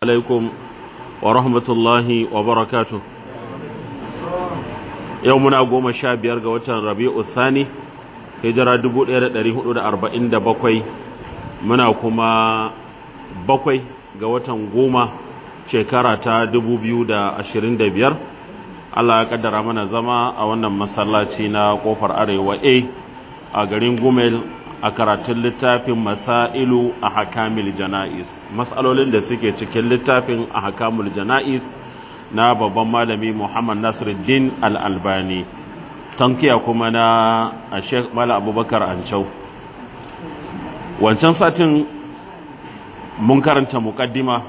عليكم ورحمة الله وبركاته يومنا قوم شاب يرقى وطن ربيع الثاني hijira 1447 muna kuma bakwai ga watan goma shekara ta 2025 Allah ya kaddara mana zama a wannan masallaci na kofar arewa A a garin Gumel a karatun littafin Masailu a Hakamil Jana'is matsalolin da suke cikin littafin a Hakamul Jana'is na babban malami Muhammad Nasiruddin Al-Albani tankiya kuma na a Sheikh Mala Abubakar Ancau wancan satin mun karanta mukaddima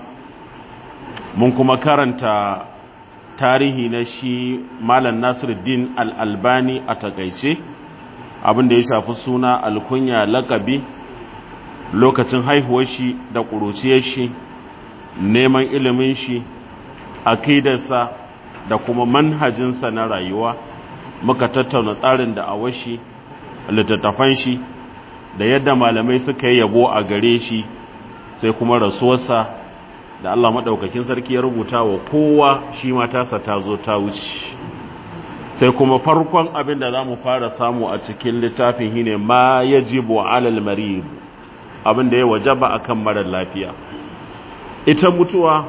mun kuma karanta tarihi na shi Malam Nasiruddin Al-Albani a takaice abin da ya shafi suna alkunya lakabi lokacin haihuwar shi da ƙuruciyar shi neman ilimin shi akidarsa da kuma manhajinsa na rayuwa muka tattauna tsarin da awashi littattafan shi da yadda malamai suka yi yabo a gare shi sai kuma rasuwarsa da Allah maɗaukakin sarki ya rubuta wa kowa shi matasa ta zo ta wuce sai kuma farkon abin da za mu fara samu a cikin littafin shi ne ma ya jibo alal marib abin da ya wajaba akan marar lafiya ita mutuwa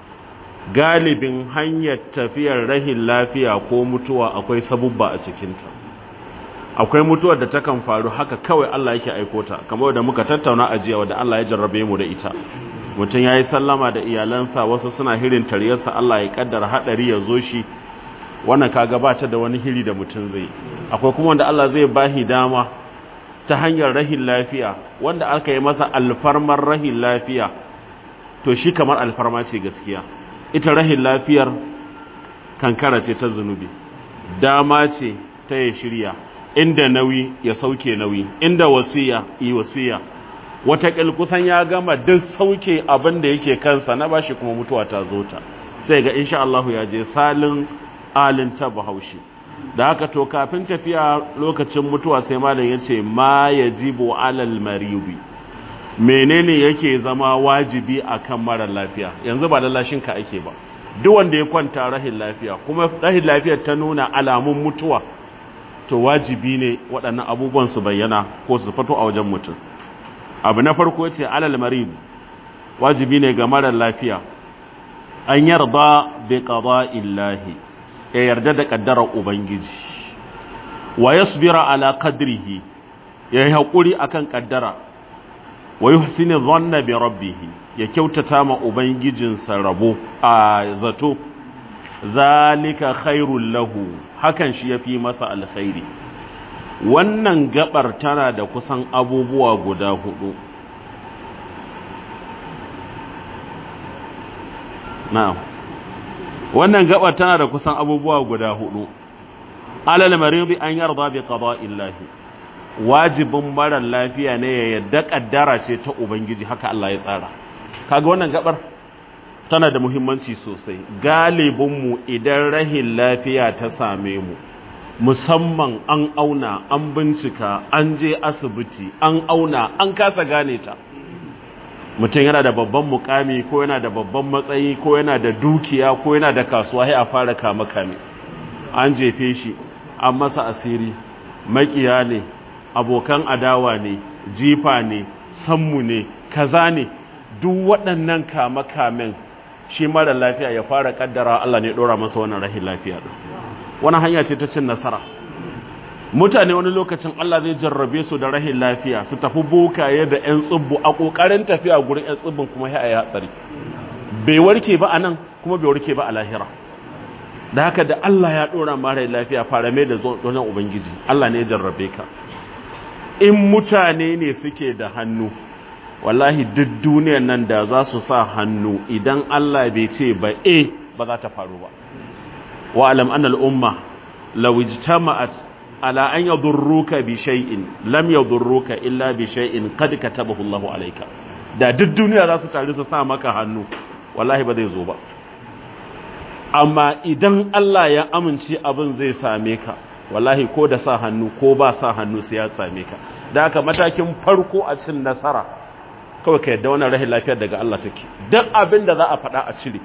galibin hanyar tafiyar rahin lafiya ko mutuwa akwai sabubba a cikinta akwai mutuwar da takan faru haka kawai Allah yake aiko ta kamar da muka tattauna a jiya wadda Allah ya jarrabe mu da ita mutum ya yi sallama da iyalansa wasu suna hirin taryarsa Allah ya kaddara haɗari ya zo shi wannan kaga ba ta da wani hiri da mutum zai akwai kuma wanda Allah zai bahi dama ta hanyar rahin lafiya wanda aka yi masa alfarmar rahin lafiya to shi kamar alfarma ce gaskiya ita rahin lafiyar kankara ce ta zunubi dama ce ta ya shirya inda nauyi ya sauke nauyi inda wasiya yi wasiya wataƙil kusan ya gama duk sauke abin da yake kansa na bashi kuma mutuwa ta zo ta sai ga insha Allah ya je salin alin ta bahaushe da haka to kafin tafiya lokacin mutuwa sai malam ya ce ma yajibu alal maribi menene yake zama wajibi akan mara lafiya yanzu ba lallashin ka ake ba duk wanda ya kwanta rahin lafiya kuma rahin lafiyar ta nuna alamun mutuwa to wajibi ne waɗannan abubuwan su bayyana ko su fito a wajen mutum abu na farko yace alal marid wajibi ne ga mara lafiya an yarda bi qada'illahi ya yarda da kaddarar ubangiji wa yasbira ala qadrihi ya yi haƙuri akan kaddara wa yuhsinu dhanna bi rabbih ya kyautata ma ubangijinsa rabo a zato zalika khairul lahu hakan shi yafi masa alkhairi wannan gabar tana da kusan abubuwa guda hudu na'am wannan gabar tana da kusan abubuwa guda hudu alal maridi an yarda bi qada'illahi wajibin marar lafiya ne ya yadda kaddara ce ta ubangiji haka Allah ya tsara kaga wannan gabar tana da muhimmanci sosai galibinmu idan rahin lafiya ta same mu musamman an auna an bincika an je asibiti an auna an kasa gane ta mutum yana da babban mukami ko yana da babban matsayi ko yana da dukiya ko yana da kasuwa sai a fara kama kame an jefe shi an masa asiri makiya ne abokan adawa ne jifa ne sammu ne kaza ne duk waɗannan kama-kamen shi mara lafiya ya fara kaddara Allah ne ɗora masa wannan rahin lafiya ɗin wani hanya ce ta cin nasara mutane wani lokacin Allah zai jarrabe su da rahin lafiya su tafi bokaye da 'yan tsibbu a ƙoƙarin tafiya gurin 'yan tsibbin kuma ya yi hatsari bai warke ba a nan kuma bai warke ba a lahira da haka da Allah ya ɗora mara lafiya fara mai da zonan ubangiji Allah ne ya jarrabe ka in mutane ne suke da hannu wallahi duk duniyar nan da za su sa hannu idan Allah bai ce ba e ba za ta faru ba wa alam annal umma law ijtama'at ala an yadurruka bi shay'in lam yadurruka illa bi shay'in qad katabahu Allahu alayka da duk duniya za su tare su sa maka hannu wallahi ba zai zo ba amma idan Allah ya amince abin zai same ka wallahi ko da sa hannu ko ba sa hannu sai ya same ka da haka matakin farko a cin nasara kawai ka yadda wannan rahin lafiyar daga Allah take duk abin da za a faɗa a cire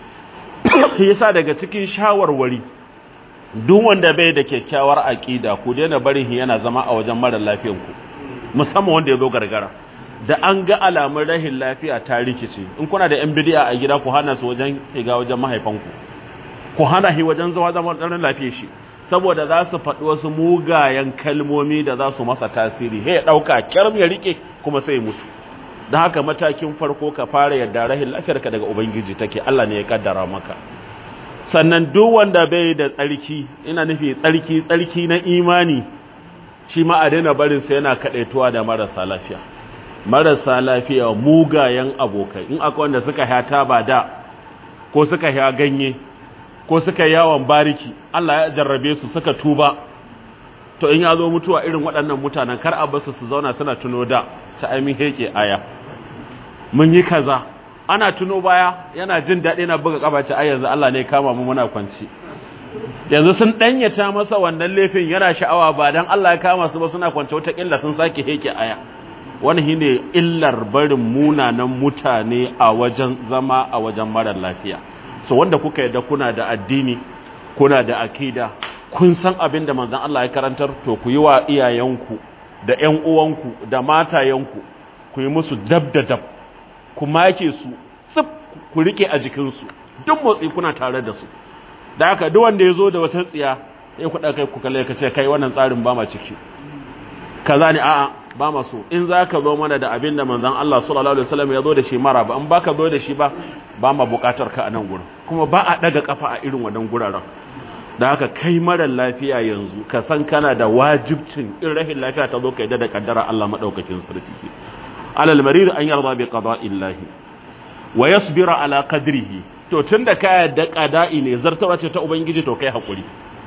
yasa daga cikin shawarwari duk wanda bai da kyakkyawar aƙida ku daina barin yana zama a wajen mara lafiyanku musamman wanda ya zo gargara da an ga alamun rahin lafiya ta rikice in kuna da yan bidiya a gida ku hana su wajen higa wajen mahaifanku ku hana shi wajen zuwa zama ɗarin lafiya shi saboda za su faɗi wasu mugayen kalmomi da za su masa tasiri he ya ɗauka kyarm ya rike kuma sai mutu don haka matakin farko ka fara yadda rahin lafiyarka daga ubangiji take Allah ne ya kaddara maka sannan duk wanda bai da tsarki ina nufi tsarki tsarki na imani shi ma a daina barin sa yana kadaituwa da marasa lafiya marasa lafiya mugayen abokai in akwai wanda suka ya taba da ko suka ya ganye ko suka yawon bariki Allah ya jarrabe su suka tuba to in ya zo mutuwa irin waɗannan mutanen kar a basu su zauna suna tuno da ta aimin heke aya mun yi kaza ana tuno baya yana jin daɗi na buga ƙabace ai yanzu Allah ne kama mu muna kwanci yanzu sun ɗanyata masa wannan laifin yana sha'awa ba dan Allah ya kama su ba suna kwance wata ƙilla sun sake heke aya wani shine illar barin munanan mutane a wajen zama a wajen marar lafiya so wanda kuka yadda kuna da addini kuna da akida kun san abin da manzon Allah ya karantar to ku yi wa iyayenku da ƴan uwanku da matayenku ku yi musu dab da dab ku make su tsif ku rike a jikinsu duk motsi kuna tare da su da haka duk wanda ya zo da wata tsiya ya kuɗa kai ku kalle ka ce kai wannan tsarin ba ma ciki kaza ne a'a ba ma so in za ka zo mana da abin da manzon Allah sallallahu alaihi wasallam ya zo da shi mara ba in ba ka zo da shi ba ba ma buƙatar ka a nan gurin kuma ba a ɗaga kafa a irin wannan guraren da haka kai marar lafiya yanzu ka san kana da wajibcin in rahin lafiya ta zo ka yadda da kaddara Allah madaukakin sarki alal marid an yarda bi qada'illahi wa yasbira ala qadrihi to tunda ka yadda qada'i ne zartawa ce ta ubangiji to kai hakuri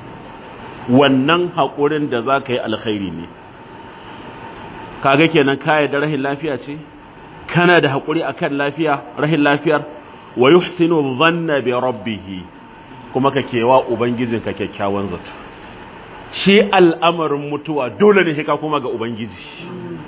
wannan hakurin da zaka yi alkhairi ne kaga kenan ka yadda rahin lafiya ce kana da hakuri akan lafiya rahin lafiyar wa yuhsinu dhanna bi rabbih kuma ka kewa ubangijinka kyakkyawan zato shi al'amarin mutuwa dole ne ka kuma ga ubangiji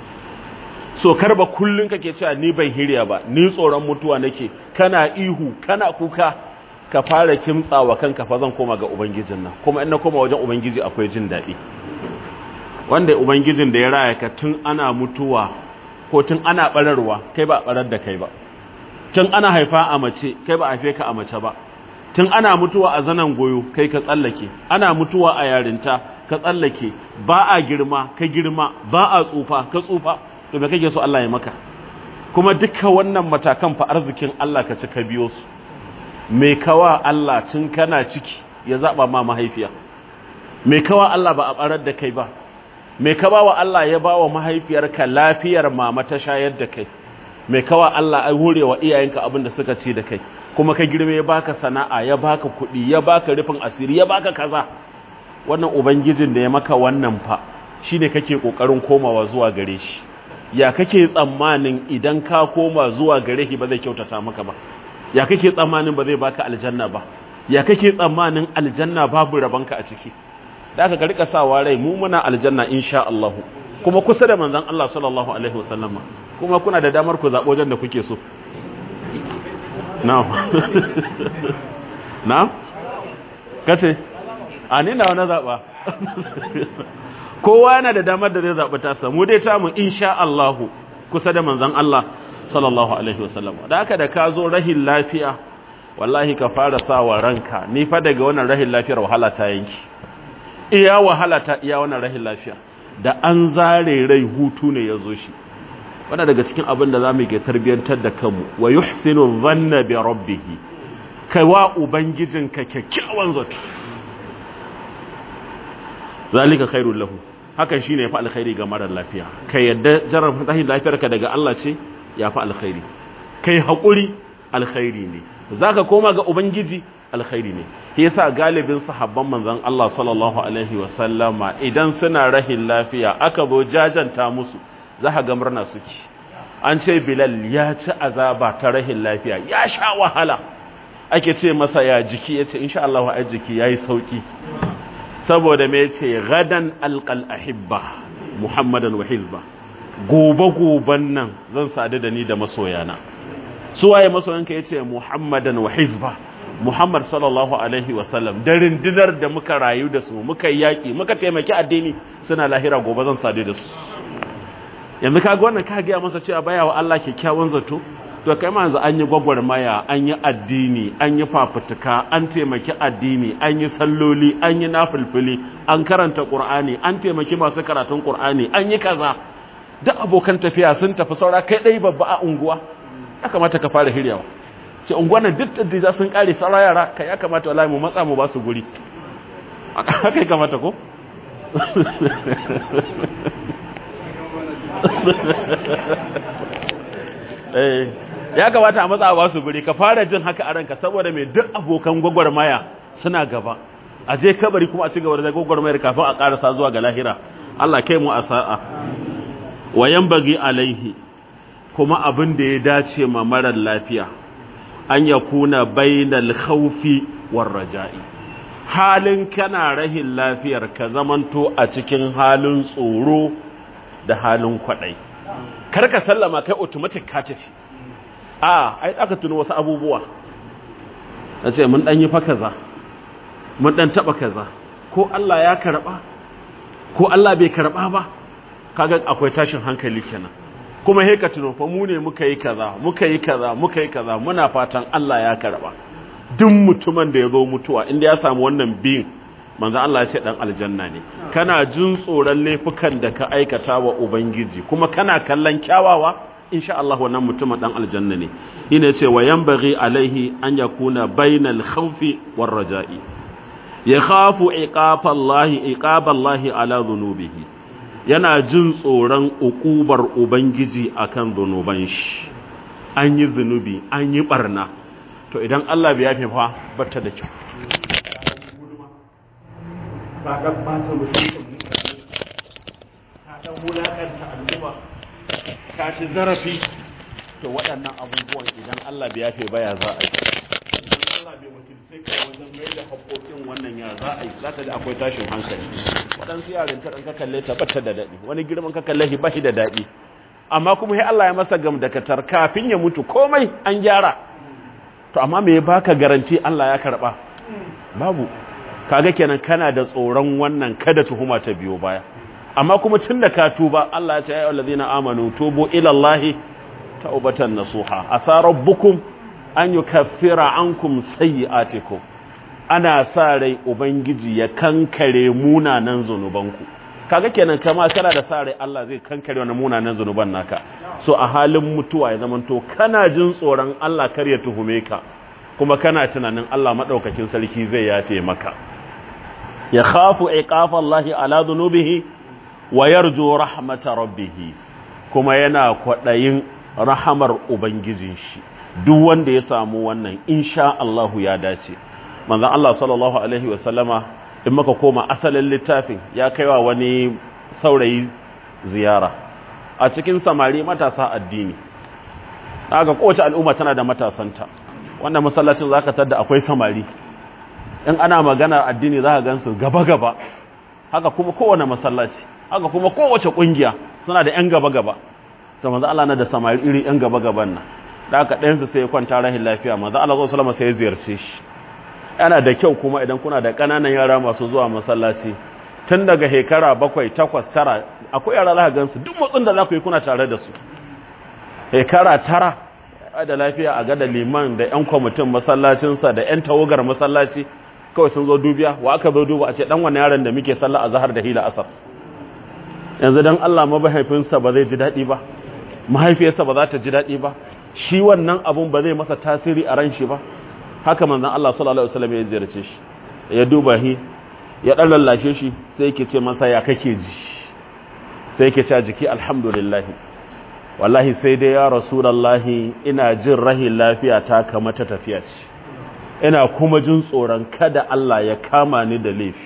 so karba kullun kake cewa ni ban hirya ba ni tsoron mutuwa nake kana ihu kana kuka ka fara kimtsawa kanka fa zan koma ga ubangijin nan kuma in na koma wajen ubangiji akwai jin daɗi wanda ubangijin da ya raya ka tun ana mutuwa ko tun ana bararwa kai ba barar da kai ba tun ana haifa a mace kai ba haife ka a mace ba tun ana mutuwa a zanan goyo kai ka tsallake ana mutuwa a yarinta ka tsallake ba a girma ka girma ba a tsufa ka tsufa to me kake so Allah ya maka kuma duka wannan matakan fa arzikin Allah ka ci ka biyo su me kawa Allah tun kana ciki ya zaba ma mahaifiya me kawa Allah ba a barar da kai ba me ka bawa Allah ya bawa mahaifiyarka lafiyar mama ta shayar da kai me kawa Allah ai horewa iyayenka abin da suka ci da kai kuma ka girme ya baka sana'a ya baka kuɗi ya baka rufin asiri ya baka kaza wannan ubangijin da ya maka wannan fa shine kake kokarin komawa zuwa gare shi ya kake tsammanin idan ka koma zuwa gare shi ba zai kyautata maka ba ya kake tsammanin ba zai baka aljanna ba ya kake tsammanin aljanna babu rabanka a ciki da aka rika sawa rai mu muna aljanna insha Allah kuma kusa da manzon Allah sallallahu alaihi wasallama kuma kuna da damar ku zabo wajen da kuke so na'am na'am kace a ni na wani zaba kowa yana da damar da zai zaɓi tasa mu dai ta mu insha Allah kusa da manzon Allah sallallahu alaihi wasallam da haka da ka zo rahin lafiya wallahi ka fara sawa ranka ni fa daga wannan rahin lafiyar wahala ta yanki iya wahala ta iya wannan rahin lafiya da an zare rai hutu ne ya zo shi wannan daga cikin abin da zamu ke tarbiyantar da kanmu wa yuhsinu dhanna bi rabbih kai wa ubangijinka kyakkyawan zato zalika khairul lahu hakan shine fa alkhairi ga marar lafiya kai yadda jarar fatahin lafiyarka daga Allah ce ya fa alkhairi kai hakuri alkhairi ne zaka koma ga ubangiji alkhairi ne yasa galibin sahabban manzon Allah sallallahu alaihi wasallama idan suna rahin lafiya aka zo jajanta musu zaka ga murna suke an ce Bilal ya ci azaba ta rahin lafiya ya sha wahala ake ce masa ya jiki yace insha Allah ai jiki yayi sauki saboda me yace gadan alqal ahibba muhammadan wa hizba gobe-goben nan zan sadu da ni da masoyana su waye masoyanka ya ce muhammadan wa hizba muhammad sallallahu alaihi wasallam da rindinar da muka rayu da su muka yi yaƙi muka taimaki addini suna lahira gobe zan sadu da su yanzu kaga wannan ka gaya masa cewa baya wa Allah kyakkyawan zato to kai ma yanzu an yi gwagwarmaya an yi addini an yi fafutuka an taimaki addini an yi salloli an yi nafilfili an karanta qur'ani an taimaki masu karatun qur'ani an yi kaza duk abokan tafiya sun tafi saura kai dai babba a unguwa ya kamata ka fara hiryawa ce unguwan nan duk da sun kare saura yara kai ya kamata wallahi mu matsa mu ba su guri haka ya kamata ko eh ya kamata a matsa ba su guri ka fara jin haka a ranka saboda mai duk abokan gwagwarmaya suna gaba a je kabari kuma a ci gaba da gwagwarmayar kafin a karasa zuwa ga lahira Allah kai mu a sa'a wayan bagi alaihi kuma abin da ya dace ma marar lafiya an ya kuna bainal khawfi war raja'i halin kana rahin lafiyar ka zamanto a cikin halin tsoro da halin kwadai kar ka sallama kai automatic ka tafi a ai aka tuno wasu abubuwa nace mun dan yi fa kaza mun dan taba kaza ko Allah ya karba ko Allah bai karba ba kaga akwai tashin hankali kenan kuma he ka tuno fa mu ne muka yi kaza muka yi kaza muka yi kaza muna fatan Allah ya karba duk mutumin da ya zo mutuwa inda ya samu wannan biyin manzo Allah ya ce dan aljanna ne kana jin tsoron laifukan da ka aikata wa ubangiji kuma kana kallon kyawawa insha Allah wannan mutumin dan aljanna ne ina ce wa yanbaghi alaihi an yakuna bainal khawfi war raja'i yakhafu iqaballahi iqaballahi ala dhunubihi yana jin tsoron ukubar ubangiji akan zunuban shi an yi zunubi an yi barna to idan Allah bai yafe fa bata da kyau ka ga bata mutum ka dan wulakanta al'umma ka ci zarafi to waɗannan abubuwan idan Allah bai yafe ba ya za a yi idan Allah bai wakilce ka wajen mai da haƙoƙin wannan ya za a yi za ta da akwai tashin hankali waɗansu yaran ta ɗan ka kalle ta bata da daɗi wani girman ka kalle shi ba shi da daɗi amma kuma sai Allah ya masa gam da katar kafin ya mutu komai an gyara to amma me ya baka garanti Allah ya karɓa babu kaga kenan kana da tsoron wannan kada tuhuma ta biyo baya amma kuma tun da ka tuba Allah ya ce ya allazina amanu tubu ila Allah taubatan nasuha asa rabbukum an yukaffira ankum sayyi'atikum ana sa rai ubangiji ya kankare munanan zanubanku kaga kenan kama kana da sa rai Allah zai kankare wannan munanan zanuban naka so a halin mutuwa ya zamanto kana jin tsoron Allah kar ya tuhume ka kuma kana tunanin Allah madaukakin sarki zai yafe maka ya khafu iqafa Allah ala dhunubihi wa yarju rahmata rabbih kuma yana kwadayin rahamar ubangijin shi duk wanda ya samu wannan insha Allah ya dace manzon Allah sallallahu alaihi wa sallama in muka koma asalin littafin ya kaiwa wani saurayi ziyara a cikin samari matasa addini daga kowace al'umma tana da matasanta wannan masallacin zaka tada akwai samari in ana magana addini zaka gansu gaba gaba haka kuma kowane masallaci haka kuma kowace kungiya suna da yan gaba gaba to manzo Allah na da samari iri yan gaba gaban nan da haka ɗayan su sai ya kwanta rahin lafiya manzo Allah sallallahu alaihi wasallam sai ya ziyarce shi yana da kyau kuma idan kuna da ƙananan yara masu zuwa masallaci tun daga hekara bakwai takwas tara akwai yara za ka gansu duk motsin da za ku yi kuna tare da su hekara tara da lafiya a gada liman da 'yan kwamitin masallacinsa da 'yan tawagar masallaci kawai sun zo dubiya wa aka zo duba a ce dan wani yaron da muke sallah a zahar da hila asar yanzu dan Allah mahaifinsa ba zai ji daɗi ba mahaifiyarsa ba za ta ji daɗi ba shi wannan abun ba zai masa tasiri a ran shi ba haka manzon Allah sallallahu alaihi wasallam ya ziyarce shi ya duba shi ya dan lallashe shi sai yake ce masa ya kake ji sai yake ce jiki alhamdulillah wallahi sai dai ya rasulullahi ina jin rahin lafiya ta kama ta tafiya ce ina kuma jin tsoron kada Allah ya kama ni da laifi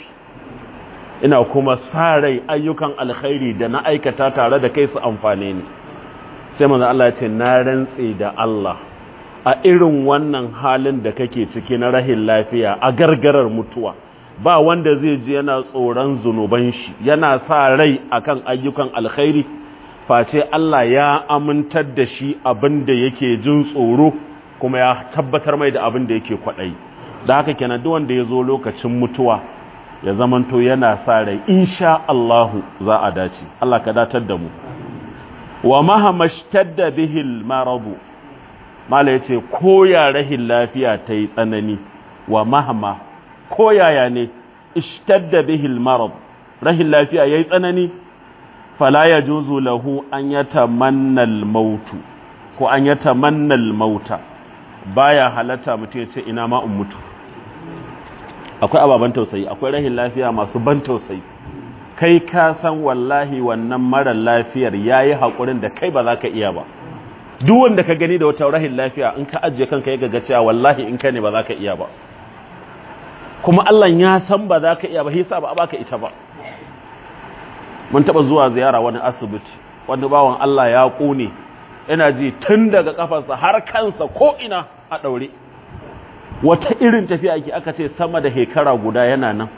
ina kuma sa rai ayyukan alkhairi da na aikata tare da kai su amfane ni sai manzon Allah ya ce na rantse da Allah a irin wannan halin da kake ciki na rahin lafiya a gargarar mutuwa ba wanda zai ji yana tsoron zunuban shi yana sa rai akan ayyukan alkhairi face Allah ya amintar da shi abin da yake jin tsoro kuma ya tabbatar mai da abin da yake kwaɗayi da haka kenan duk wanda ya zo lokacin mutuwa ya zamanto yana sa rai insha Allahu za a dace Allah ka datar da mu wa mahamashtadda bihil maradu mala yace ko ya rahin lafiya ta yi tsanani wa mahama ko yaya ne ishtadda bihil marad rahin lafiya yayi tsanani fala yajuzu lahu an yatamanna al-maut ko an yatamanna al-mauta baya halatta mutum ya ce ina ma in mutu akwai ababan tausayi akwai rahin lafiya masu ban tausayi kai ka san wallahi wannan mara lafiyar yayi hakurin da kai ba za ka iya ba duk wanda ka gani da wata rahin lafiya in ka ajiye kanka ya ga cewa wallahi in ka ne ba za ka iya ba kuma Allah ya san ba za ka iya ba hisa ba a baka ita ba mun taba zuwa ziyara wani asibiti wani bawan Allah ya kone ina ji tun daga kafarsa har kansa ko ina a daure wata irin tafiya ake aka ce sama da hekara guda yana nan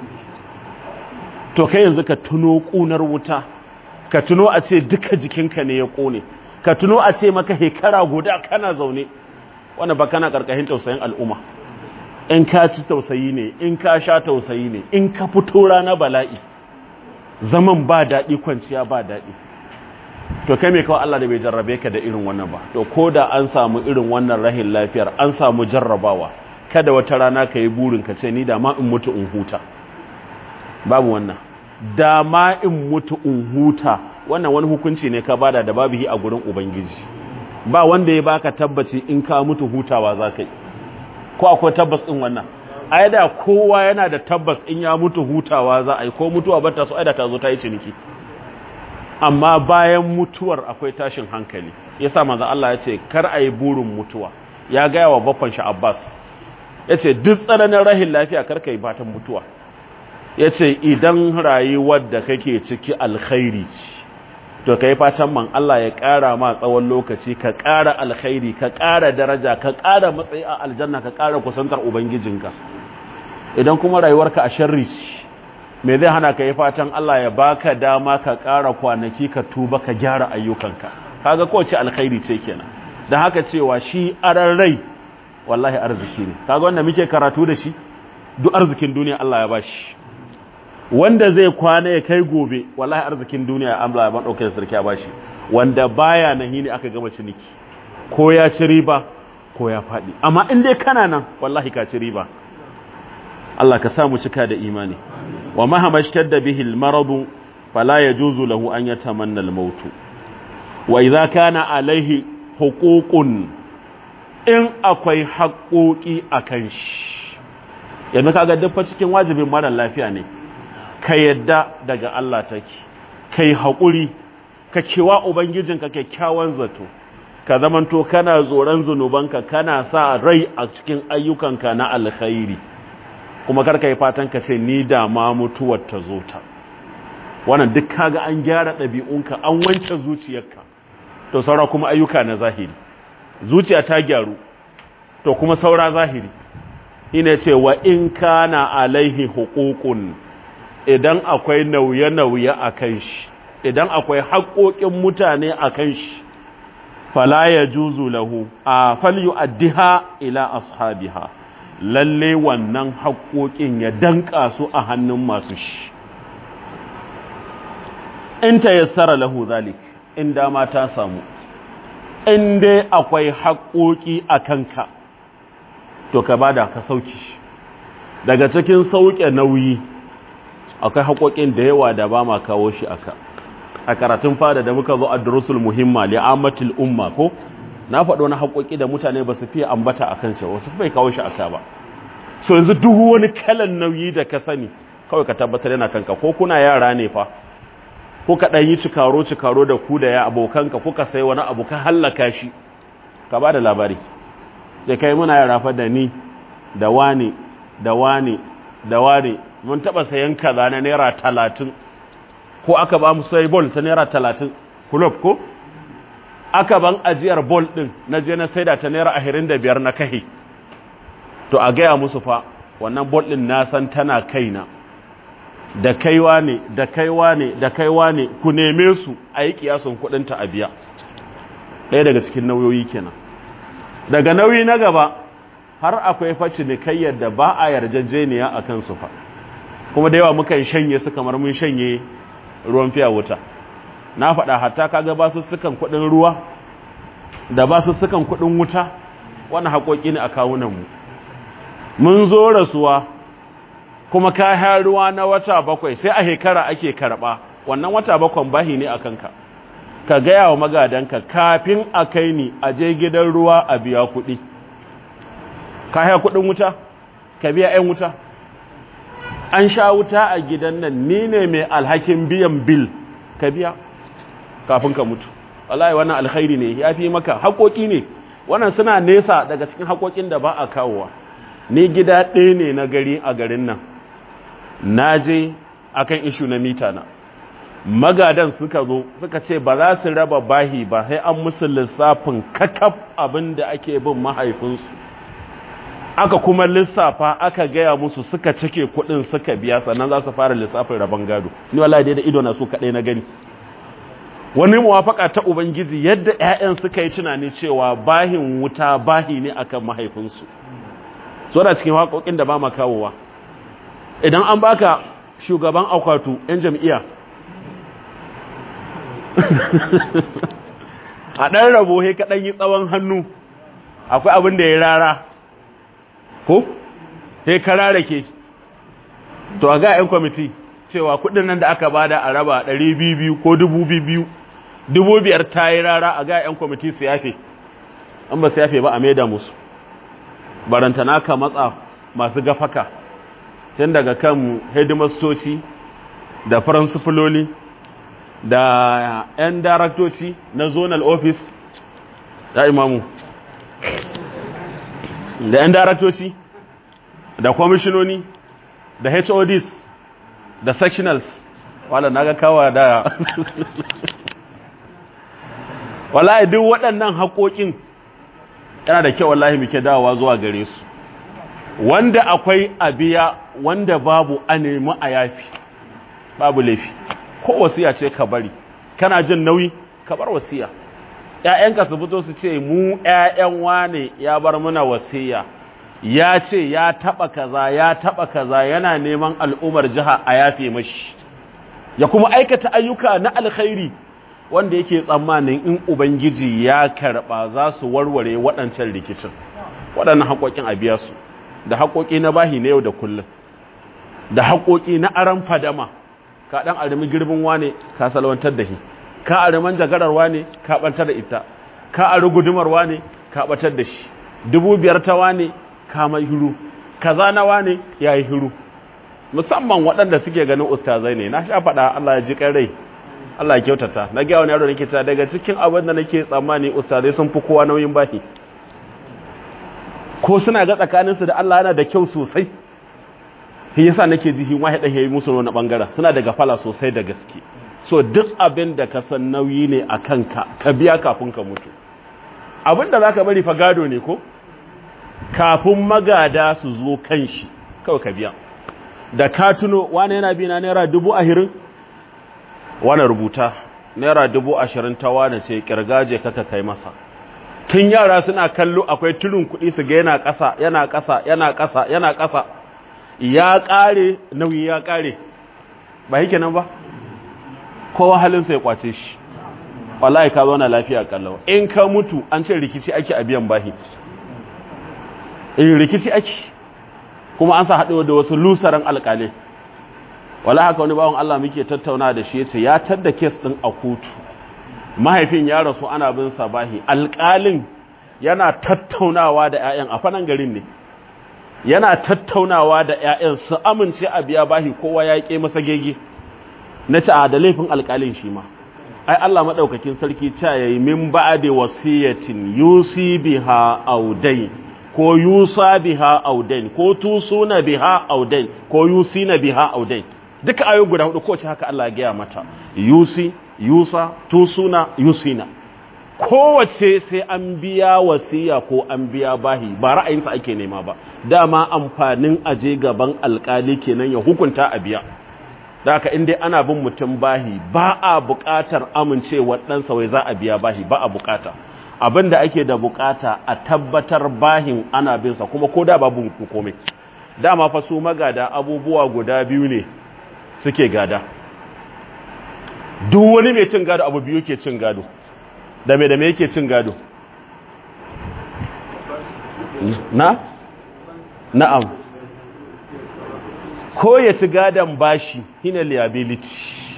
to kai yanzu ka tuno kunar wuta ka tuno a ce duka jikinka ne ya kone ka tuno a ce maka hekara guda kana zaune wanda ba kana karkashin tausayin al'umma in ka ci tausayi ne in ka sha tausayi ne in ka fito rana bala'i zaman ba daɗi kwanciya ba daɗi to kai mai kawai Allah da bai jarrabe ka da irin wannan ba to ko da an samu irin wannan rahin lafiyar an samu jarrabawa kada wata rana ka yi burin ka ce ni da ma in mutu in huta babu wannan da ma in mutu in huta wannan wani hukunci ne ka bada da babu yi a gurin ubangiji ba wanda ya baka tabbaci in ka mutu hutawa za ka yi ko akwai tabbas ɗin wannan ai da kowa yana da tabbas in ya mutu hutawa za a yi ko mutuwa bata so ai da ta zo ta yi ciniki amma bayan mutuwar akwai tashin hankali yasa manzo Allah ya ce kar a yi burin mutuwa ya gaya wa baffan shi Abbas ya ce duk tsananin rahin lafiya kar ka yi fatan mutuwa ya ce idan rayuwar da kake ciki alkhairi ce to kai fatan man Allah ya ƙara ma tsawon lokaci ka ƙara alkhairi ka ƙara daraja ka ƙara matsayi a aljanna ka ƙara kusantar ubangijinka idan kuma rayuwarka a sharri ce me zai hana ka yi fatan Allah ya baka dama ka ƙara kwanaki ka tuba ka gyara ayyukanka kaga kowace alkhairi ce kenan dan haka cewa shi aran rai wallahi arziki ne kaga wanda muke karatu da shi duk arzikin duniya Allah ya bashi wanda zai kwana ya kai gobe wallahi arzikin duniya Allah ya madauke sarki ya bashi wanda baya nan ne aka gama ciniki ko ya ci riba ko ya fadi amma in dai kana nan wallahi ka ci riba Allah ka samu cika da imani wa mahama shtadda bihi al-marad fala yajuzu lahu an yatamanna al-maut wa idza kana alaihi huququn in akwai haƙoƙi akan shi yanzu kaga duk cikin wajibin mara lafiya ne ka yadda daga Allah take kai haƙuri ka kewa ubangijinka kyakkyawan zato ka zamanto kana tsoron zunubanka kana sa rai a cikin ayyukanka na alkhairi kuma karka yi fatan ka ce ni da ma mutuwar ta zo ta wannan duk kaga an gyara ɗabi'unka an wanke zuciyarka to saura kuma ayyuka na zahiri zuciya ta gyaru to kuma saura zahiri ina ce wa in kana alaihi huququn idan akwai nauye-nauye a kan shi idan akwai haƙoƙin mutane a kan shi fala ya juzu lahu a falyu addiha ila ashabiha lalle wannan haƙoƙin ya danƙa su a hannun masu shi in ta yassara lahu zalik in dama ta samu in dai akwai haƙoƙi a kanka to ka bada ka sauki daga cikin sauke nauyi akwai haƙoƙin da yawa da ba ma kawo shi aka a karatun fada da muka zo a durusul muhimma li'amatul umma ko na faɗo na haƙoƙi da mutane ba su fiye ambata a kan shi wasu bai kawo shi aka ba so yanzu duk wani kalan nauyi da ka sani kawai ka tabbatar yana kanka ko kuna yara ne fa ko ka ɗan yi cikaro cikaro da ku da ya abokanka kuka sai wani abu ka hallaka shi ka ba da labari da kai muna yara fa da ni da wani da wani da wani mun taɓa sayan kaza na naira talatin ko aka ba mu sai bol ta naira talatin kulob ko aka ban ajiyar bol ɗin na je na saida ta naira ashirin da biyar na kahi to a gaya musu fa wannan bol ɗin na san tana kaina da kaiwa ne da kaiwa ne da kaiwa ne ku neme su a yi kiyasun kudinta a biya ɗaya daga cikin nauyoyi kenan daga nauyi na gaba har akwai faci ne kai yadda ba a yarjejeniya a kansu fa kuma da yawa mukan shanye su kamar mun shanye ruwan fiya wuta na faɗa hatta kaga ba su sukan kuɗin ruwa da ba su sukan kuɗin wuta wani haƙoƙi ne a kawunanmu mun zo rasuwa kuma kayan ruwa na wata bakwai sai a shekara ake karɓa wannan wata bakwan bahi ne a kanka ka gaya wa magadanka kafin a kai ni a je gidan ruwa a biya kuɗi ka haya kuɗin wuta ka biya 'yan wuta an sha wuta a gidan nan ni ne mai alhakin biyan bil ka biya kafin ka mutu wallahi wannan alkhairi ne ya fi maka haƙoƙi ne wannan suna nesa daga cikin haƙoƙin da ba a kawowa ni gida ɗaya ne na gari a garin nan na je akan ishu na mita na magadan suka zo suka ce ba za su raba bahi ba sai an musu lissafin kakaf abin da ake bin mahaifinsu aka kuma lissafa aka gaya musu suka cike kudin suka biya sannan za su fara lissafin rabon gado ni wallahi dai da ido na su kadai na gani wani muwafaka ta ubangiji yadda ƴaƴan suka yi tunani cewa bahin wuta bahi ne akan mahaifinsu so da cikin haƙoƙin da ba ma kawowa idan an baka shugaban akwatu yan jam'iyya a ɗan rabo he kaɗan yi tsawon hannu akwai abin da ya rara ko he karara ke to a ga 'yan kwamiti cewa kudin nan da aka bada a raba 200 ko 2000 dubu biyar ta yi rara a ga 'yan kwamiti su yafe an ba su yafe ba a maida musu barantana ka matsa masu gafaka tun daga kan hedimastoci da faransifiloli da 'yan daraktoci na zonal office da imamu da 'yan daraktoci da kwamishinoni da HODs da sectionals wala na ga kawa da wallahi duk waɗannan haƙoƙin yana da kyau wallahi muke dawowa zuwa gare su wanda akwai abiya wanda babu a nemi a yafi babu laifi ko wasiya ce ka bari kana jin nauyi ka bar wasiya ƴaƴanka su fito su ce mu ƴaƴan wane ya bar muna wasiya ya ce ya taba kaza ya taba kaza yana neman al'umar jiha a yafe mashi ya kuma aikata ayyuka na alkhairi wanda yake tsammanin in ubangiji ya karba za su warware waɗancan rikicin waɗannan haƙoƙin a biya su da haƙoƙi na bahi na yau da kullum da haƙoƙi na aran fadama ka ɗan arimi girbin wane ka salwantar da shi ka ariman jagarar wane ka ɓantar da ita ka ari gudumar wane ka ɓatar da shi dubu biyar ta wane ka mai hiru kaza na wane ya yi hiru musamman waɗanda suke ganin ustazai ne na sha faɗa Allah ya ji rai Allah ya kyautata na gaya wani yaro nake ta daga cikin abin da nake tsammani ustazai sun fi kowa nauyin bahi ko suna ga tsakaninsu da Allah yana da kyau sosai shi yasa nake ji hin wahida yayi musu wani bangaren suna da gafala sosai da gaske so duk abin da ka san nauyi ne a kanka ka biya kafin ka mutu abin da zaka bari fa gado ne ko kafin magada su zo kan shi kawai ka biya da ka tuno wani yana bi na naira dubu ahirin wani rubuta naira dubu ashirin ta wane ce kirgaje kaka kai masa tun yara suna kallo akwai turin kuɗi su ga yana ƙasa yana ƙasa yana ƙasa yana ƙasa ya ƙare nauyi ya ƙare ba yake nan ba kowa halinsa ya kwace shi wallahi ka zauna lafiya kallawa in ka mutu an ce rikici ake a biyan bahi in rikici ake kuma an sa haɗewa da wasu lusaran alƙalai wala haka wani bawan Allah muke tattauna da shi yace ya tadda kes din a kotu mahaifin ya rasu ana bin sa bahi alƙalin yana tattaunawa da ƴaƴan a fanan garin ne yana tattaunawa da ƴaƴan su amince a biya bahi kowa ya ƙe masa gege na ci a da laifin alƙalin shi ma ai Allah madaukakin sarki cha yayi min ba'di wasiyatin yusi biha audain ko yusa biha audain ko tusuna biha audain ko yusina biha audain duka ayo guda hudu kowace haka Allah ya gaya mata yusi yusa tusuna yusina kowace sai an biya wasiya ko an biya bahi ba ra'ayinsa ake nema ba dama amfanin aje gaban alkali kenan ya hukunta a biya da haka in dai ana bin mutum bahi ba a buƙatar amincewar ɗansa wai za a biya bahi ba a buƙata abin da ake da buƙata a tabbatar bahin ana binsa kuma ko da babu komai dama fa su magada abubuwa guda biyu ne suke gada duk wani mai cin gado abu biyu ke cin gado da me da me yake cin gado na na'am ko ya ci gadon bashi hina liability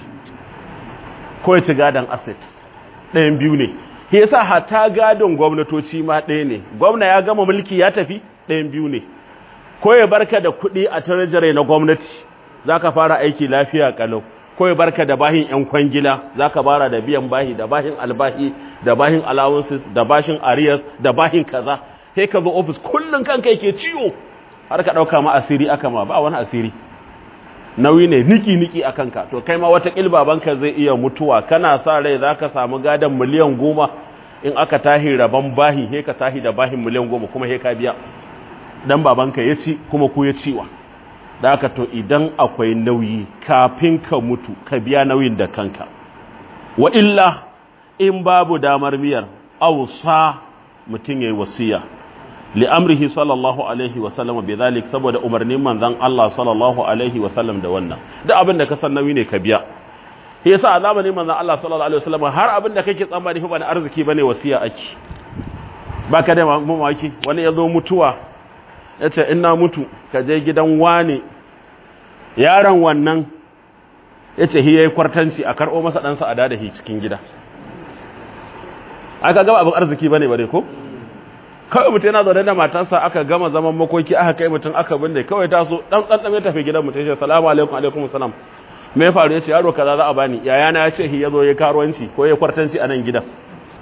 ko ya ci gadon asset ɗayan biyu ne shi yasa hata gadon gwamnatoci ma ɗaya ne gwamna ya gama mulki ya tafi ɗayan biyu ne ko ya barka da kuɗi a tarjare na gwamnati za ka fara aiki lafiya kalau ko ya barka da bahin yan kwangila za ka bara da biyan bahi da bahin albahi da bahin allowances da bashin arias da bahin kaza sai ka zo ofis kullum kanka yake ciwo har ka ɗauka ma asiri aka ma ba wani asiri nauyi ne niki-niki a kanka to kai ma wata babanka zai iya mutuwa kana sa rai za ka samu gadon miliyan goma in aka tahi rabon bahi he ka tahi da bahin miliyan goma kuma he ka biya dan babanka ya ci kuma ku ya ciwa da aka to idan akwai nauyi kafin ka mutu ka biya nauyin da kanka wa illa in babu damar miyar ausa mutum ya yi wasiya li'amrihi sallallahu alaihi wasallam bi zalik saboda umarnin manzon Allah sallallahu alaihi wasallam da wannan duk abin da ka san nauyi ne ka biya shi yasa a zamanin manzon Allah sallallahu alaihi wasallam har abin da kake tsammani fa ba na arziki bane wasiya ake baka da mamaki wani yazo mutuwa yace ina mutu ka je gidan wane yaron wannan yace hi yayi kwartanci a karbo masa dan sa a dada hi cikin gida aka gaba abin arziki bane bare ko kawai mutum yana zaune da matarsa aka gama zaman makoki aka kai mutum aka binne kawai taso dan dan dan ya tafi gidan mutum ya ce salamu alaikum alaikum salam me ya faru yace yaro kaza za a bani yaya na yace hi yazo ya karuwanci ko ya kwartanci a nan gidan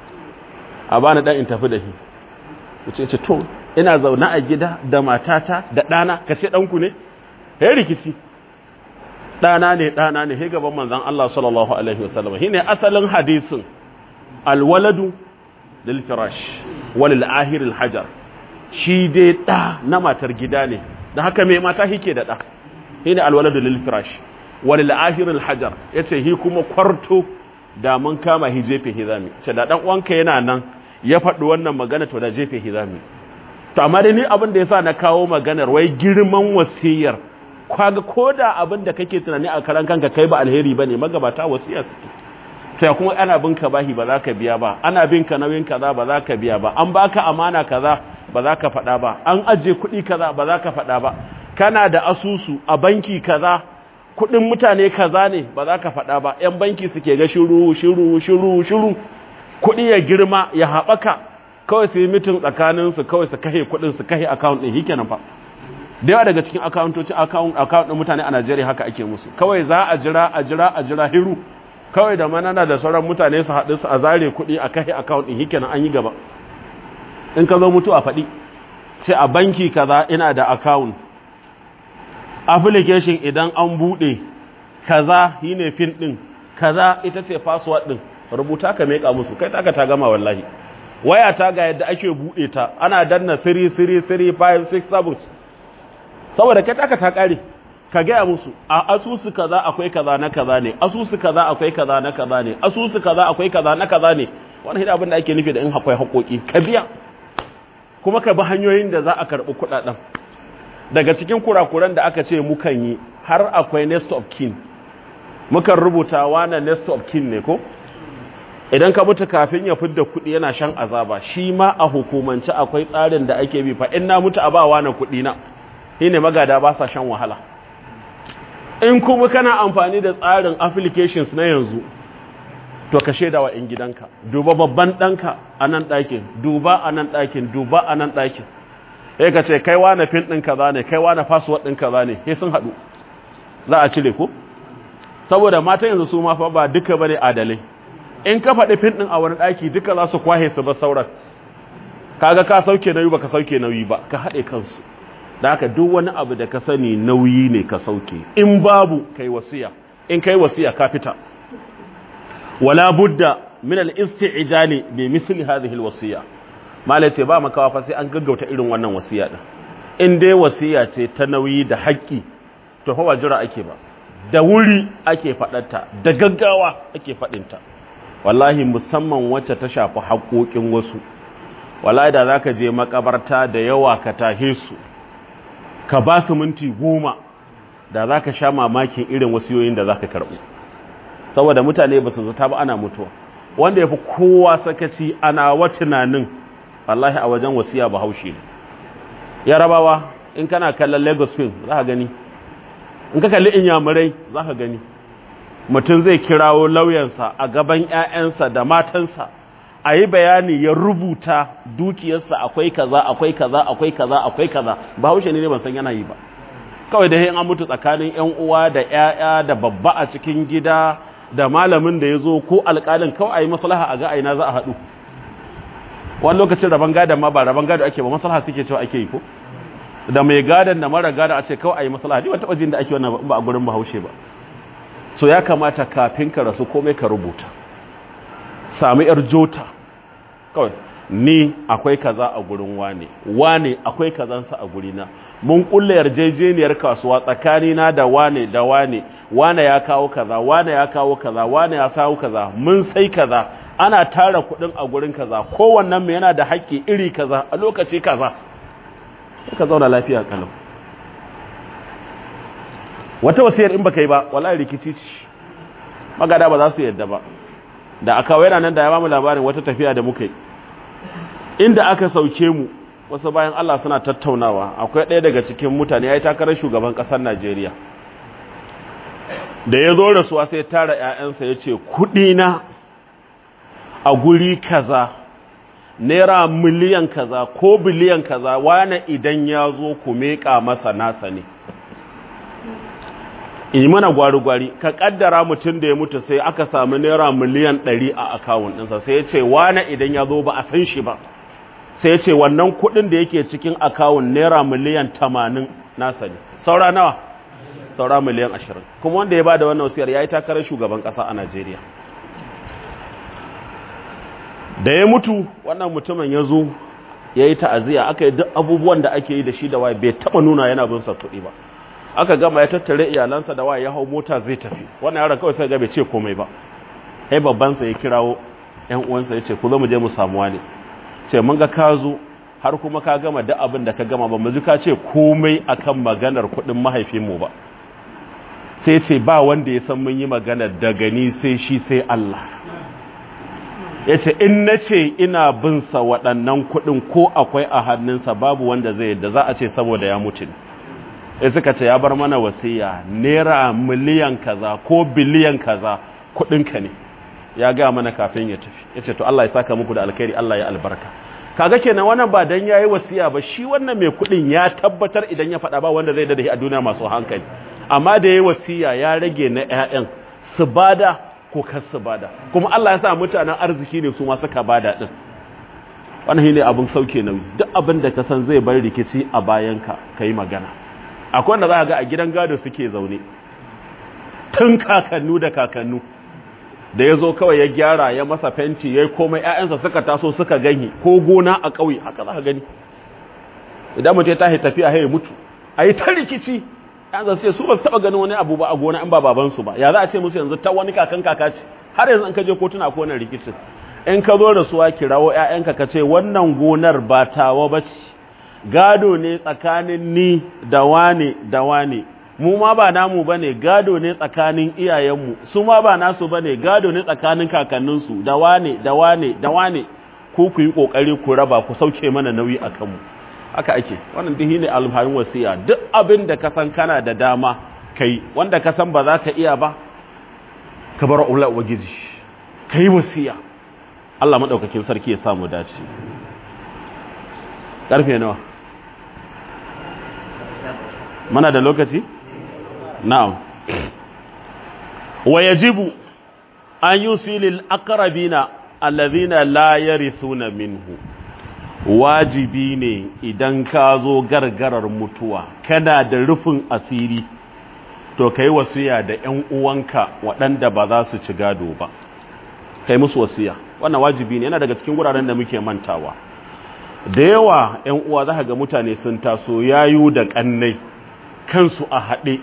a bani dan in tafi da shi yace ce to ina zaune a gida da matata da dana kace dan ku ne he rikici dana ne dana ne he gaban manzon Allah sallallahu alaihi wasallam shine asalin hadisin alwaladu lil firash walil ahiril hajar shi dai da na matar gida ne da haka mai mata hike da da shine alwaladu lil firash walil ahiril hajar yace hi kuma kwarto da mun kama hi jefe hizami ce da dan uwanka yana nan ya faɗi wannan magana to da jefe hizami to amma dai ni abin da yasa na kawo maganar wai girman wasiyar kaga koda abin da kake tunani a karan kanka kai ba alheri bane magabata wasiya suke to kuma ana bin ka bahi ba za ka biya ba ana bin ka nauyin kaza ba za ka biya ba an baka amana kaza ba za ka faɗa ba an aje kuɗi kaza ba za ka faɗa ba kana da asusu a banki kaza kuɗin mutane kaza ne ba za ka faɗa ba yan banki suke ga shiru shiru shiru shiru kuɗi ya girma ya haɓaka kawai su yi mitin tsakaninsu kawai su kahe kuɗin su kahe account ɗin hikenan fa da yawa daga cikin akawuntocin account ɗin mutane a Najeriya haka ake musu kawai za a jira a jira a jira hiru kawai da manana da sauran mutane su haɗu su a zare kuɗi a kai account ɗin hike an yi gaba in ka zo mutu a faɗi ce a banki kaza ina da account application idan an buɗe kaza yi ne fin ɗin kaza ita ce password ɗin rubuta ka meƙa musu kai taka ta gama wallahi waya ta ga yadda ake buɗe ta ana danna siri siri siri 5 6 7 saboda kai taka ta ƙare ka gaya musu a asusu kaza akwai kaza na kaza ne asusu kaza akwai kaza na kaza ne asusu kaza akwai kaza na kaza ne wannan hidda abin da ake nufi da in akwai haƙoƙi ka biya kuma ka bi hanyoyin da za a karɓi kuɗaɗen daga cikin kurakuran da aka ce mukan yi har akwai next of kin mukan rubuta wana next of kin ne ko idan ka mutu kafin ya fidda kuɗi yana shan azaba shi ma a hukumance akwai tsarin da ake bi fa in na mutu a ba na kuɗi na shine magada ba sa shan wahala in kuma kana amfani da tsarin applications na yanzu to ka shaida wa 'yan gidanka duba babban ɗanka a nan ɗakin duba a nan ɗakin duba a nan ɗakin sai ka ce kai wane fin ɗin kaza ne kai wane password ɗin kaza ne sai sun haɗu za a cire ku saboda mata yanzu su ma fa ba duka bane adalai in ka faɗi fin ɗin a wani ɗaki duka za su kwahe su ba sauran kaga ka sauke nauyi ba ka sauke nauyi ba ka haɗe kansu da haka duk wani abu da ka sani nauyi ne ka sauke in babu kai wasiya in kai wasiya ka fita wala budda min al-isti'jali bi misli hadhihi al-wasiya malai ce ba makawa fa sai an gaggauta irin wannan wasiya din in dai wasiya ce ta nauyi da haƙƙi to fa jira ake ba da wuri ake faɗarta da gaggawa ake faɗinta wallahi musamman wacce ta shafi haƙoƙin wasu wallahi da za ka je makabarta da yawa ka tahe su ka ba su minti goma da za ka sha mamakin irin wasiyoyin da za ka karɓu saboda mutane ba su zata ba ana mutuwa wanda ya fi kowa sakaci ana wa tunanin wallahi a wajen wasiya ba haushi ne yarabawa in kana kallon lagos film za ka gani in ka kalli inyamurai za ka gani mutum zai kirawo lauyansa a gaban 'ya'yansa da matansa a yi bayani ya rubuta dukiyarsa akwai kaza akwai kaza akwai kaza akwai kaza ba haushe ne ban san yana yi ba kawai da yin an mutu tsakanin 'yan uwa da 'ya'ya da babba a cikin gida da malamin da ya zo ko alƙalin kawai a yi maslaha a ga aina za a haɗu wani lokacin rabon gadon ma ba rabon gado ake ba maslaha suke cewa ake yi ko da mai gadon da mara gadon a ce kawai a yi maslaha ni wata jin da ake wannan ba a gurin bahaushe ba so ya kamata kafin ka rasu komai ka rubuta sami yar jota kawai ni akwai kaza a gurin wane wane akwai kazansa a gurina mun kulle yarjejeniyar kasuwa tsakanina da wane da wane wane ya kawo kaza wane ya kawo kaza wane ya sawo kaza mun sai kaza ana tara kudin a gurin kaza kowannen mu yana da haƙƙi iri kaza a lokaci kaza ka zauna lafiya kalau wata wasiyar in baka yi ba wallahi rikici ce magada ba za su yadda ba da aka yana nan da ya bamu labarin wata tafiya da muka yi inda aka sauke mu wasu bayan Allah suna tattaunawa akwai ɗaya daga cikin mutane ya yi takarar shugaban ƙasar Najeriya da ya zo rasuwa sai tara 'ya'yansa ya ce kuɗina a guri kaza naira miliyan kaza ko biliyan kaza wane idan ya zo ku meƙa masa nasa ne in mana gwari-gwari ka kaddara mutum da ya mutu sai aka sami naira miliyan 100 a akawun ɗinsa sai ya ce wane idan ya zo ba a san shi ba sai ya ce wannan kuɗin da yake cikin akawun naira miliyan 80 nasa ne saura nawa saura miliyan 20 kuma wanda ya ba da wannan wasiyar ya yi takarar shugaban ƙasa a najeriya da ya mutu wannan mutumin ya zo ya yi ta'aziyya aka yi duk abubuwan da ake yi da shi da waye bai taɓa nuna yana bin sa kuɗi ba aka gama ya tattare iyalansa da waye ya hau mota zai tafi wannan yaron kawai sai ga bai ce komai ba sai babban sa ya kirawo ƴan uwansa ya ce ku zo mu je mu samu wani ce mun ga ka zo har kuma ka gama duk abin da ka gama ba mu ji ka ce komai akan maganar kuɗin mahaifinmu ba sai ce ba wanda ya san mun yi maganar daga ni sai shi sai Allah ya ce in na ce ina bin sa waɗannan kuɗin ko akwai a hannunsa babu wanda zai yadda za a ce saboda ya mutu ne ya suka ce ya bar mana wasiya naira miliyan kaza ko biliyan kaza kudinka ne ya gaya mana kafin ya tafi ya ce to Allah ya saka muku da alkhairi Allah ya albarka kaga kenan wannan ba dan yayi wasiya ba shi wannan mai kudin ya tabbatar idan ya faɗa ba wanda zai dade a duniya masu hankali amma da yayi wasiya ya rage na ƴaƴan su bada ko kar su bada kuma Allah ya sa mutanen arziki ne su ma suka bada din wannan shine abin sauke nauyi duk abin da ka san zai bar rikici a bayanka kai magana akwai wanda za ga a gidan gado suke zaune tun kakannu da kakannu da ya zo kawai ya gyara ya masa fenti ya yi komai 'ya'yansa suka taso suka gani ko gona a ƙauye haka za ka gani idan mutum ya tashi tafiya ya mutu a yi ta rikici yanzu sai su ba su taɓa ganin wani abu ba a gona in ba babansu ba ya za a ce musu yanzu ta wani kakan kaka ce har yanzu in ka je kotuna ko wani rikicin in ka zo da suwa kirawo 'ya'yanka ka ce wannan gonar ba tawa ba ce gado ne tsakanin ni da wane da wane mu ma ba namu bane gado ne tsakanin iyayenmu su ma ba nasu bane gado ne tsakanin kakanninsu da wane da wane da wane ku ku yi kokari ku raba ku sauke mana nauyi a kanmu haka ake wannan dihi ne alfahin wasiya duk abin da ka san kana da dama kai wanda ka san ba za ka iya ba ka bar ula ubangiji kai wasiya Allah madaukakin sarki ya samu dace karfe nawa mana da lokaci na'am wa yajibu an yusilil aqrabina alladhina la yarithuna minhu wajibi ne idan ka zo gargarar mutuwa kana da rufin asiri to kai wasiya da ƴan uwanka waɗanda ba za su ci gado ba kai musu wasiya wannan wajibi ne yana daga cikin guraren da muke mantawa da yawa ƴan uwa za ga mutane sun taso yayu da ƙannai kansu a haɗe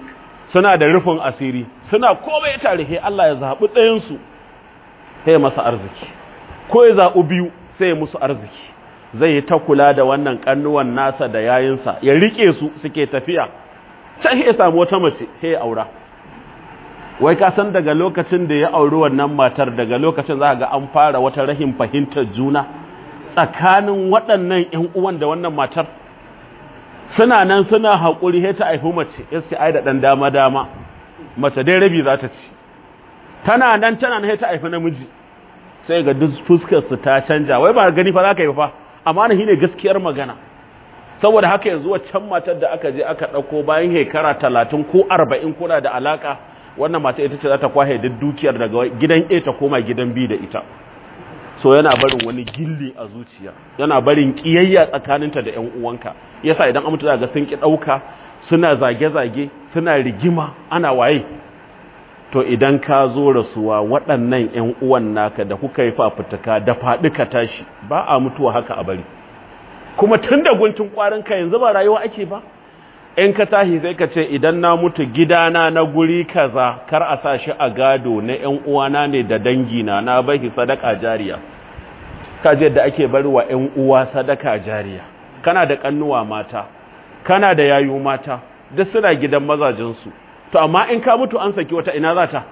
suna da rufin asiri suna komai tare he Allah ya zaɓi ɗayansu sai ya masa arziki ko ya zaɓi biyu sai ya musu arziki zai yi ta kula da wannan ƙannuwan nasa da yayinsa ya riƙe su suke tafiya can ya samu wata mace he ya aura wai ka san daga lokacin da ya auri wannan matar daga lokacin za ga an fara wata rahin fahimtar juna tsakanin waɗannan ‘yan uwan da wannan matar suna nan suna haƙuri he ta haifi mace ya ce ai da ɗan dama-dama mace dai rabi za ta ci tana nan tana nan he ta haifi namiji sai ga duk fuskarsu ta canja wai ba gani fa za ka yi fa amma na ne gaskiyar magana saboda haka yanzu waccan matar da aka je aka ɗauko bayan shekara talatin ko arba'in kuna da alaka wannan mata ita ce za ta kwahe duk dukiyar daga gidan A ta koma gidan B da ita so yana barin wani gilli a zuciya yana barin kiyayya tsakaninta da ƴan uwanka yasa idan an mutu ga sun ki ɗauka suna zage-zage suna rigima ana waye to idan ka zo rasuwa waɗannan ƴan uwan naka da kuka yi fafutuka da faɗi ka tashi ba a mutuwa haka a bari kuma tun da guntun ƙwarinka yanzu ba rayuwa ake ba in ka tahi sai ka ce idan na mutu gidana na guri kaza kar a sa shi a gado na ƴan uwana ne da dangina na bai sadaka jariya ka je da ake bari wa ƴan uwa sadaka jariya kana da kannuwa mata kana da yayu mata duk suna gidan mazajinsu to amma in ka mutu an saki wata ina za ta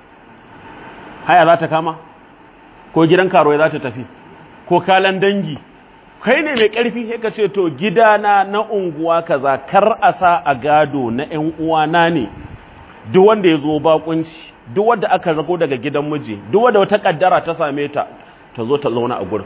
haya za ta kama ko gidan karuwa za ta tafi ko kalan dangi kai ne mai ƙarfi sai ka ce to gidana na unguwa kaza kar a sa a gado na ƴan uwana ne duk wanda ya zo bakunci duk wanda aka rago daga gidan miji duk wanda wata kaddara ta same ta ta zo ta zauna a gurin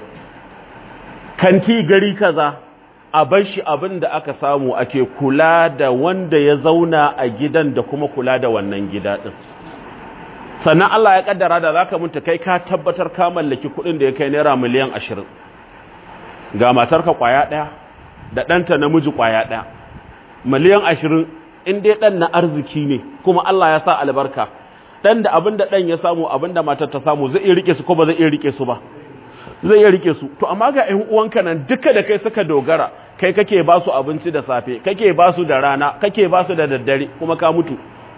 kanti gari kaza a bar shi abin da aka samu ake kula da wanda ya zauna a gidan da kuma kula da wannan gida din sannan Allah ya kaddara da zaka mutu kai ka tabbatar ka mallaki kuɗin da ya kai naira miliyan ashirin ga matarka kwaya ɗaya da ɗanta namiji kwaya ɗaya miliyan ashirin in dai ɗan na arziki ne kuma Allah ya sa albarka ɗan da abin da ɗan ya samu abin da matar ta samu zai iya rike su ko ba zai iya rike su ba zai iya rike su to amma ga ƴan uwanka nan duka da kai suka dogara kai kake ba su abinci da safe kake ba su da rana kake ba su da daddare kuma ka mutu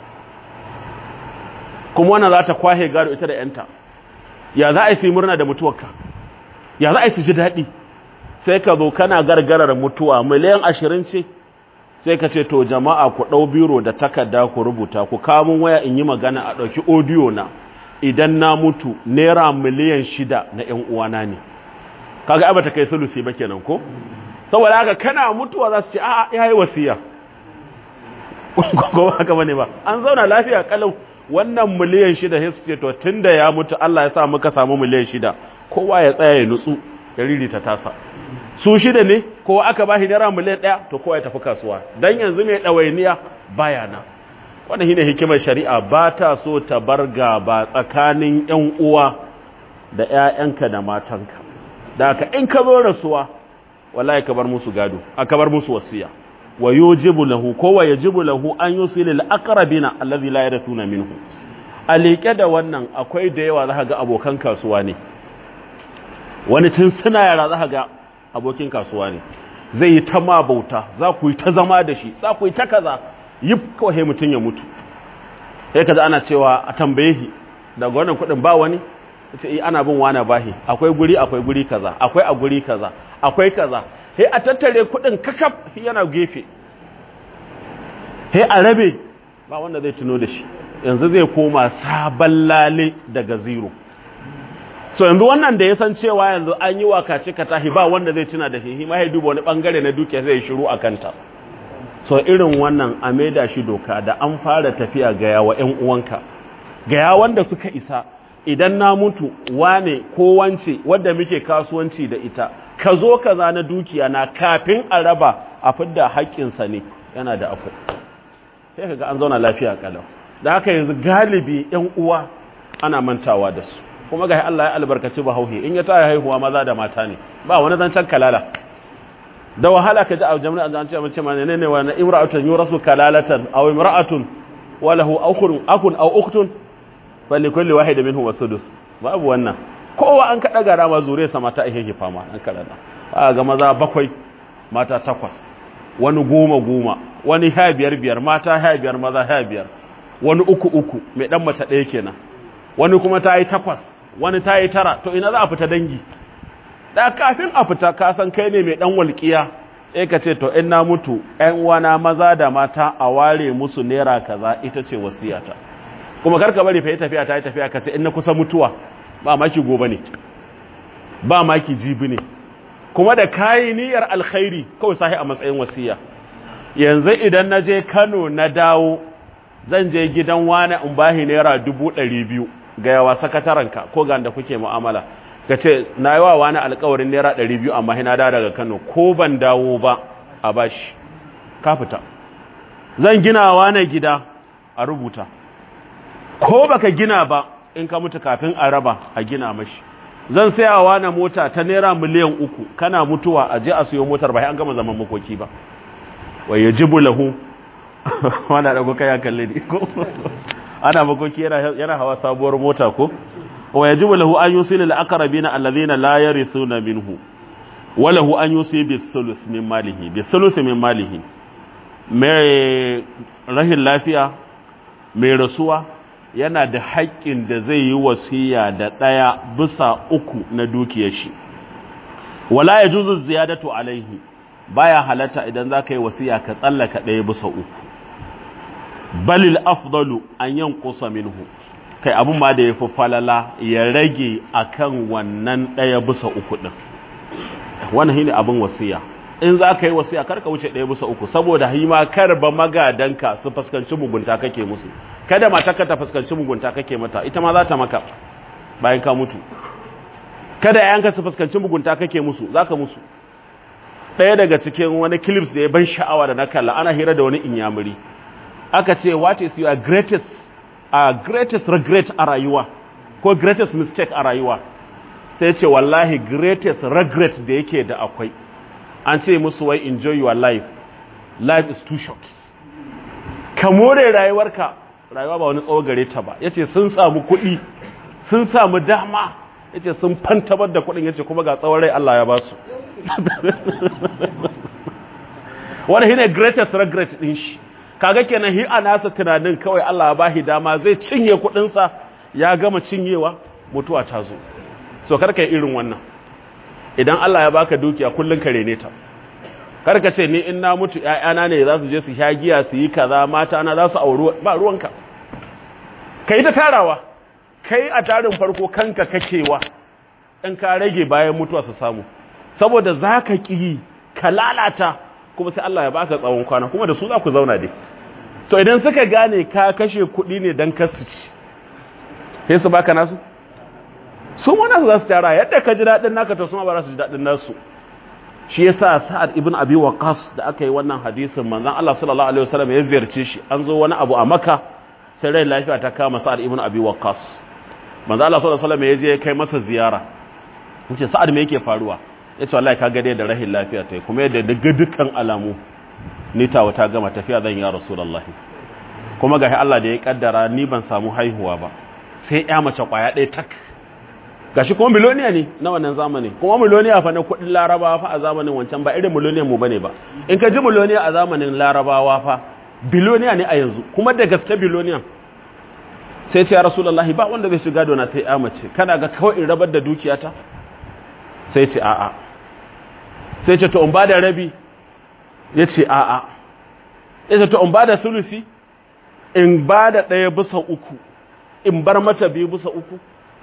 kuma wannan za ta kwahe gado ita da ƴanta ya za a yi su murna da mutuwarka ya za a yi su ji daɗi sai ka zo kana gargarar mutuwa miliyan ashirin ce sai ka ce to jama'a ku ɗau biro da takarda ku rubuta ku kamun waya in yi magana a ɗauki odiyo na idan na mutu naira miliyan shida na ‘yan uwana ne kaga abata kai sulusi ba kenan ko saboda haka kana mutuwa za su ce a'a ya yi wasiya ko haka bane ba an zauna lafiya kalau wannan miliyan shida sai su ce to tunda ya mutu Allah ya sa muka samu miliyan shida kowa ya tsaya ya nutsu ya ririta tasa su shida ne kowa aka ba shi naira miliyan ɗaya to kowa ya tafi kasuwa dan yanzu mai ɗawainiya baya na wannan shine hikimar shari'a ba ta so ta bar gaba tsakanin ƴan uwa da ƴaƴanka da matanka da haka in ka zo rasuwa wallahi ka bar musu gado aka bar musu wasiya wa yujibu lahu ko wa yajibu lahu an yusila lil aqrabina allazi la yarithuna minhu a liƙe da wannan akwai da yawa za ga abokan kasuwa ne wani tun suna yara za ga abokin kasuwa ne zai yi ta ma bauta za ku yi ta zama da shi za ku yi ta kaza yi kawai mutum ya mutu sai kaza ana cewa a tambaye shi daga wannan kuɗin ba wani ce yi ana bin wani bahi akwai guri akwai guri kaza akwai a guri kaza akwai kaza sai a tattare kuɗin kakaf yana gefe sai a rabe ba wanda zai tuno da shi yanzu zai koma sabon lale daga zero so yanzu wannan da ya san cewa yanzu an yi wakace ka tahi ba wanda zai tuna da shi ma ya duba wani bangare na dukiya zai shiru a kanta so irin wannan a maida shi doka da an fara tafiya ga yawa ƴan uwanka ga ya wanda suka isa idan na mutu wane ko wance wanda muke kasuwanci da ita ka zo kaza na dukiya na kafin a raba a fidda haƙƙinsa ne yana da akwai sai kaga an zauna lafiya kalau da haka yanzu galibi ƴan uwa ana mantawa da su kuma ga Allah ya albarkaci bahauhe in ya taya haihuwa maza da mata ne ba wani zancen kalala da wahala ka ji a jami'a an ce mace ma ne ne wani imra'atun yurasu kalalatan aw imra'atun wa lahu akhun akun aw ukhtun fa li kulli wahid minhu wasudus babu wannan kowa an kada gara ma zure sa mata ihe fama an kada ba ga maza bakwai mata takwas wani goma goma wani ha biyar biyar mata ha biyar maza ha biyar wani uku uku mai dan mace ɗaya kenan wani kuma ta yi takwas wani ta yi tara to ina za a fita dangi da kafin a fita ka san kai ne mai dan walƙiya eh ka ce to in na mutu ƴan uwana maza da mata a ware musu naira kaza ita ce wasiyata kuma karka bari fa yi tafiya ta yi tafiya ka ce in na kusa mutuwa ba maki gobe ne ba maki jibi ne kuma da kayi niyyar alkhairi kawai sahi a matsayin wasiya yanzu idan na je Kano na dawo zan je gidan wani in bahi naira dubu ɗari biyu ga yawa sakataranka ko ga da kuke mu'amala ka ce na yi wa wani alkawarin naira ɗari biyu amma hina da daga Kano ko ban dawo ba a bashi ka fita zan gina wani gida a rubuta ko baka gina ba in ka mutu kafin a raba a gina mashi zan sayawa na mota ta naira miliyan uku kana mutuwa a je a siyo motar ba an gama zaman makoki ba wa yajibu lahu wanda dago kai ya kalle ni ko ana makoki yana yana hawa sabuwar mota ko wa yajibu lahu an yusila al-aqrabina alladhina la yarithuna minhu wa lahu an yusi bi thuluth min malihi bi thuluth min malihi mai rahin lafiya mai rasuwa yana da haƙƙin da zai yi wasiya da ɗaya bisa uku na dukiyar shi wala ya juzu ziyadatu alaihi baya halatta idan za ka yi wasiya ka tsallaka ɗaya bisa uku balil afdalu an yankusa minhu kai abin ma da ya fi falala ya rage akan wannan ɗaya bisa uku ɗin wannan shine abin wasiya in za ka yi wasiya kar ka wuce ɗaya bisa uku saboda hima kar ba magadanka su fuskanci mugunta kake musu kada matarka ta fuskanci mugunta kake mata ita ma za ta maka bayan ka mutu kada yayanka su fuskanci mugunta kake musu za ka musu ɗaya daga cikin wani clips da ya ban sha'awa da na kalla ana hira da wani inyamuri aka ce what is your greatest uh, greatest regret a rayuwa ko greatest mistake a rayuwa sai ce wallahi greatest regret da yake da akwai an ce musu wai enjoy your life life is too short ka more rayuwarka rayuwa ba wani tsawo gare ta ba yace sun samu kuɗi sun samu dama yace sun fantabar da kuɗin yace kuma ga tsawon rai Allah ya ba su wani shine greatest regret din shi kaga kenan hi a nasa tunanin kawai Allah ya bahi dama zai cinye kuɗin sa ya gama cinyewa mutuwa ta zo so karka yi irin wannan idan Allah ya baka dukiya kullun kare ne ta karka ce ni in na mutu ƴaƴana ne za su je su sha giya su yi kaza mata na za su auri ba ruwanka kai ta tarawa kai a tarin farko kanka kakewa in ka rage bayan mutuwa su samu saboda zaka ki ka lalata kuma sai Allah ya baka tsawon kwana kuma da su za ku zauna dai to idan suka gane ka kashe kuɗi ne dan kasu ci sai su baka nasu su ma nasu za su tara yadda ka ji daɗin naka to su ma ba za su ji daɗin nasu shi yasa sa'ad ibn abi waqas da aka yi wannan hadisin manzon Allah sallallahu alaihi wasallam ya ziyarce shi an zo wani abu a Makka sai rai lafiya ta kama sa'ad ibn abi waqas manzon Allah sallallahu alaihi wasallam ya je ya kai masa ziyara yace sa'ad me yake faruwa yace wallahi ka gade da rahin lafiya tai kuma yadda daga dukkan alamu ni tawa ta gama tafiya zan ya rasulullahi kuma gashi Allah da ya kaddara ni ban samu haihuwa ba sai ya mace kwaya ɗaya tak gashi kuma miloniya ne na wannan zamanin kuma miloniya fa na kudin larabawa fa a zamanin wancan ba irin miloniyan mu bane ba in ka ji miloniya a zamanin larabawa fa biloniya ne a yanzu kuma da gaske biloniyan sai ce ya rasulullahi ba wanda zai shiga dona sai ya mace kana ga kawai in rabar da dukiyata sai ce a'a sai ce to in bada rabi ya ce a'a ya ce to in bada sulusi in bada ɗaya bisa uku in bar mata biyu bisa uku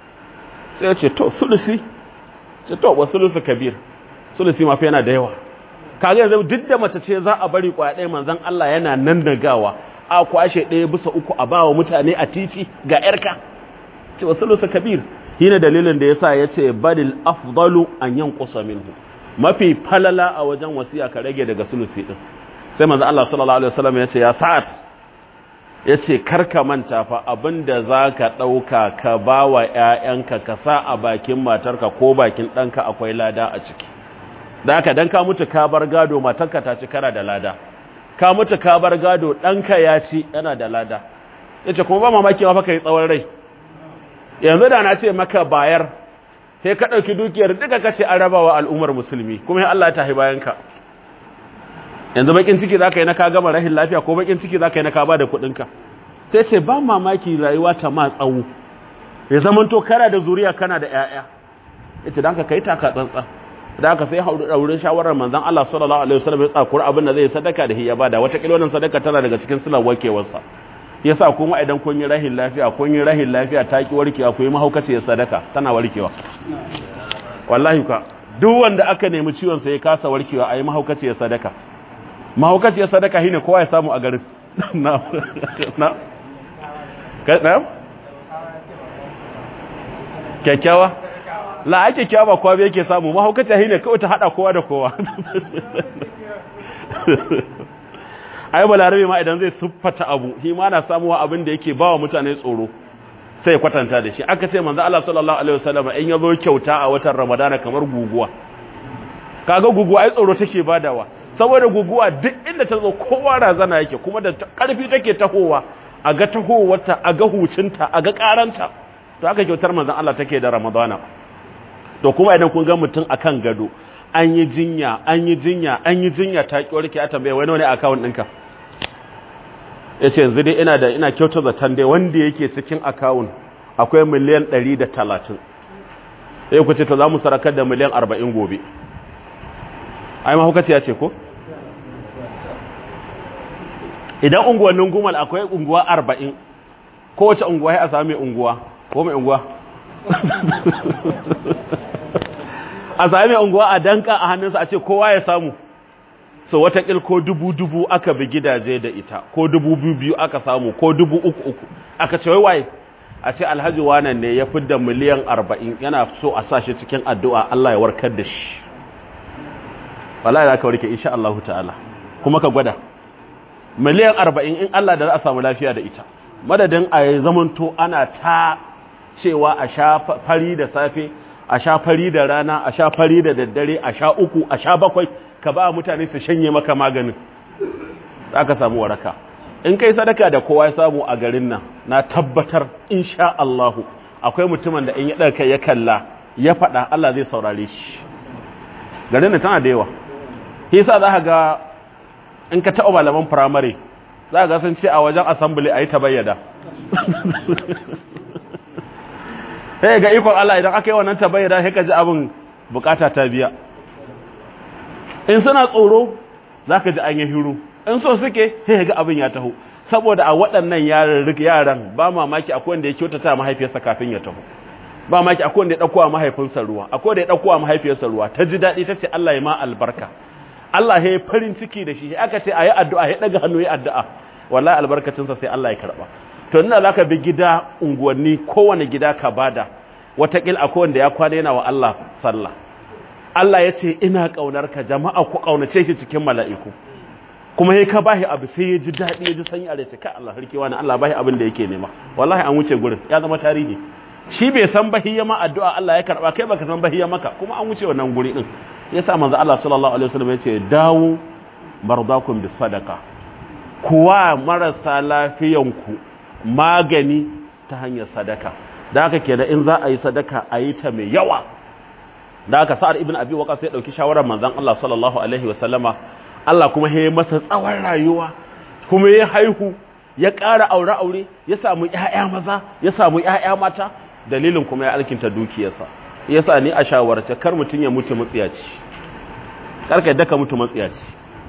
sai ya ce to sulusi ce to wa sulusi kabir sulusi mafi yana da yawa kaga yanzu duk da mace ce za a bari kwaya ɗaya manzon Allah yana nan da gawa a kwashe ɗaya bisa uku a bawa mutane a titi ga yarka ce wa sulusi kabir shine dalilin da yasa yace badil afdalu an yanqusa minhu mafi falala a wajen wasiya ka rage daga sulusi din sai manzon Allah sallallahu alaihi wasallam yace ya sa'at ya ce karka manta fa abinda za ka ɗauka ka ba wa ‘ya'yanka ka sa a bakin matarka ko bakin ɗanka akwai lada a ciki da haka don ka mutu ka bar gado matarka ta ci kana da lada ka mutu ka bar gado ɗanka ya ci yana da lada ya ce kuma ba mamaki ma fa ka yi tsawon rai yanzu da na ce maka bayar sai ka ɗauki dukiyar duka ka ce an raba wa al'ummar musulmi kuma Allah ya tahi bayanka yanzu bakin ciki za ka yi na ka gama rahin lafiya ko bakin ciki za ka yi na ka ba da kuɗinka sai ce ba mamaki rayuwa ta ma tsawo ya zaman to kana da zuriya kana da 'ya'ya ya ce don ka kai taka tsantsa da aka sai wurin shawarar manzan Allah sallallahu alaihi wasallam ya tsakura abin da zai sadaka da hiya bada wata kilolin sadaka tana daga cikin silar warkewarsa yasa kuma idan kun yi rahin lafiya kun yi rahin lafiya ta ki warkewa ku yi mahaukaci ya sadaka tana warkewa wallahi ka duk wanda aka nemi ciwon sa ya kasa warkewa a yi mahaukaci ya sadaka mahaukaci ya sadaka shine kowa ya samu a garin na na na kyakkyawa la ake kyawa ba kowa yake samu mahaukaci shine kawai ta hada kowa da kowa ai balarabe ma idan zai siffata abu shi ma na samuwa abin da yake bawa mutane tsoro sai ya kwatanta da shi aka ce manzo Allah sallallahu alaihi wasallam in yazo kyauta a watan Ramadana kamar guguwa kaga guguwa ai tsoro take badawa saboda guguwa duk inda ta zo kowa razana yake kuma da karfi take tahowa a ga tahowarta a ga hucinta a ga karanta to aka kyautar manzon Allah take da Ramadana to kuma idan kun ga mutum akan gado an yi jinya an yi jinya an yi jinya ta ki warke a tambaye wani wani account ɗinka yace yanzu dai ina da ina kyauta zaton dai wanda yake cikin account akwai miliyan 130 sai ku ce to za mu sarakar da miliyan 40 gobe ai ma hukaci ya ce ko idan unguwannin gumal akwai unguwa 40 kowace unguwa ya a sami unguwa ko mai unguwa a sami unguwa a danka a hannunsa a ce kowa ya samu so watakil ko dubu-dubu aka bi gidaje da ita ko dubu biyu aka samu ko dubu uku uku aka ce waye a ce alhaji wanan ne ya fidda miliyan arba'in yana so a sa shi cikin addu'a Allah ya warkar da shi wallahi za ka warke insha Allah ta'ala kuma ka gwada miliyan arba'in in Allah da za a samu lafiya da ita madadin a zamanto ana ta cewa a sha fari da safe a sha fari da rana a sha fari da daddare a sha uku a sha bakwai ka ba mutane su shanye maka maganin za ka samu waraka in kai sadaka da kowa ya samu a garin nan na tabbatar insha Allahu akwai mutumin da in ya ɗarka ya kalla ya faɗa Allah zai saurare shi garin nan tana da yawa yasa za ka ga in ka taɓa malaman firamare za ka ga sun ce a wajen assembly a yi ta bayyada sai ga ikon Allah idan aka yi wannan tabayyana sai ka ji abin bukata ta biya in suna tsoro zaka ji an yi hiru in so suke sai ga abin ya taho saboda a waɗannan yaran yaran ba mamaki akwai wanda ya kyautata mahaifiyarsa kafin ya taho ba mamaki akwai wanda ya dauko wa mahaifinsa ruwa akwai wanda ya dauko wa mahaifiyarsa ruwa ta ji dadi tace Allah ya ma albarka Allah ya farin ciki da shi aka ce ayi addu'a ya daga hannu ya addu'a wallahi albarkacinsa sai Allah ya karba to ina za ka bi gida unguwanni kowane gida ka bada watakil akwai wanda ya kwana yana wa Allah sallah Allah ya ce ina ƙaunar ka jama'a ku ƙaunace shi cikin mala'iku kuma ya ka bashi abu sai ya ji daɗi ya ji sanyi a ce kai Allah harki wani Allah bashi abin da yake nema wallahi an wuce gurin ya zama tarihi shi bai san bahi ya ma addu'a Allah ya karba kai baka san bahi ya maka kuma an wuce wannan guri din yasa manzo Allah sallallahu alaihi wasallam ya ce dawo mardakum bis sadaqa kuwa marasa lafiyanku magani ta hanyar sadaka da haka kenan in za a yi sadaka a yi ta mai yawa da haka sa'ad ibn abi waqas ya dauki shawarar manzon Allah sallallahu alaihi wasallama Allah kuma ya masa tsawon rayuwa kuma ya haihu ya ƙara aure aure ya samu ƴaƴa maza ya samu ƴaƴa mata dalilin kuma ya alkinta dukiyarsa yasa ni a shawarce kar mutun ya mutu matsiyaci karka yadda ka mutu matsiyaci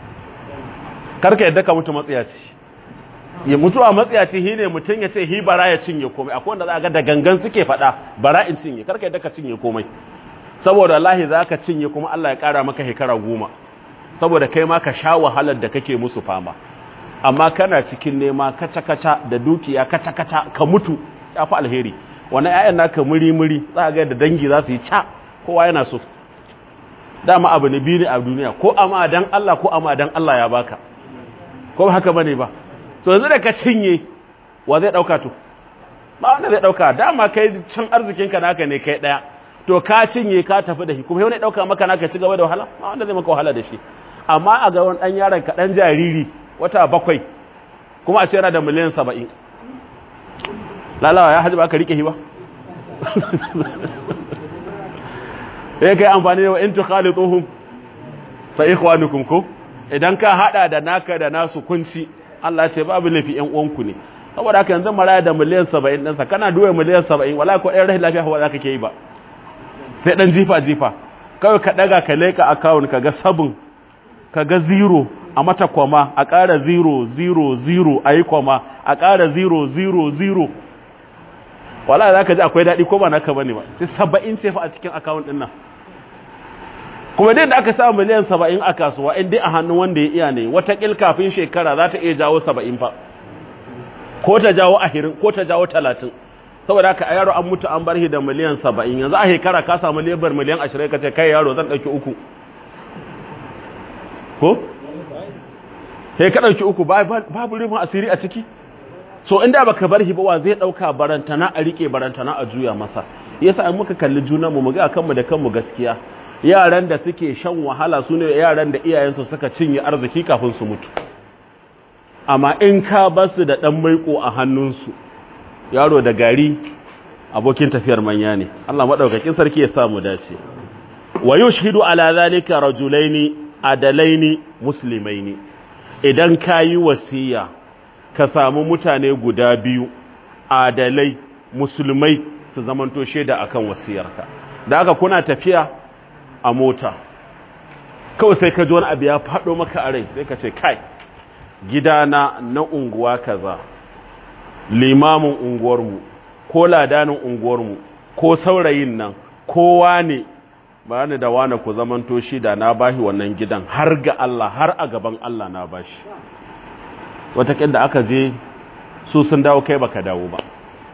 karka yadda ka mutu matsiyaci ya mutu a matsiyaci shi ne mutum ya ce hi bara ya cinye komai akwai wanda za a ga da gangan suke faɗa bara in cinye karka yadda ka cinye komai saboda lahi za ka cinye kuma Allah ya ƙara maka shekara goma saboda kai ma ka sha wahalar da kake musu fama amma kana cikin nema kaca-kaca da dukiya kaca-kaca ka mutu ya fi alheri wani 'ya'yan naka muri-muri za a ga da dangi za su yi ca kowa yana so dama abu ne biyu ne a duniya ko amma dan Allah ko amma dan Allah ya baka ko haka bane ba to yanzu da ka cinye wa zai dauka to ba wanda zai dauka dama kai can arzikin ka naka ne kai daya to ka cinye ka tafi da shi kuma wani dauka maka naka ci gaba da wahala ba wanda zai maka wahala da shi amma a ga wani dan yaron ka dan jariri wata bakwai kuma a ce yana da miliyan 70 lalawa ya haji ba ka rike shi ba sai kai amfani da wa in tukhalituhum fa ikhwanukum ko idan ka hada da naka da nasu kunci Allah ce babu laifi ƴan uwanku ne saboda haka yanzu maraya da miliyan 70 ɗinsa kana duwa miliyan 70 wala ko ɗan rahin lafiya ba za ka ke yi ba sai ɗan jifa jifa kawai ka ɗaga ka leka account ka ga sabin ka ga zero a mata kwama a ƙara zero zero zero a yi kwama a ƙara zero zero zero wala za ka ji akwai daɗi ko ba naka ba ne ba sai saba'in ce fa a cikin account ɗin nan kuma dai da aka sa miliyan saba'in a kasuwa in dai a hannun wanda ya iya ne watakil kafin shekara za ta iya jawo saba'in fa ko ta jawo ahirin ko ta jawo talatin saboda haka a yaro an mutu an bar shi da miliyan saba'in yanzu a shekara ka samu lebar miliyan ashirin ka ce kai yaro zan ɗauki uku ko? sai ka ɗauki uku babu rufin asiri a ciki so inda baka bar shi ba wa zai ɗauka barantana a riƙe barantana a juya masa yasa an muka kalli junanmu mu ga kanmu da kanmu gaskiya yaran da suke shan wahala su ne yaran da iyayensu suka cinye arziki kafin su mutu amma in ka basu da ɗan maiko a hannunsu yaro da gari abokin tafiyar manya ne Allah maɗaukakin sarki ya samu dace wa yushhidu ala zalika rajulaini adalaini muslimaini idan kayi wasiya ka samu mutane guda biyu adalai musulmai su zamanto shaida akan wasiyarka da haka kuna tafiya a mota kawai sai ka ji wani abu ya faɗo maka a rai sai ka ce kai gidana na unguwa kaza limamin unguwarmu ko ladanin unguwarmu ko saurayin nan kowa ne ba ni da wane ku zamanto shi da na bashi wannan gidan har ga Allah har a gaban Allah na bashi wataƙin da aka je su sun dawo kai baka dawo ba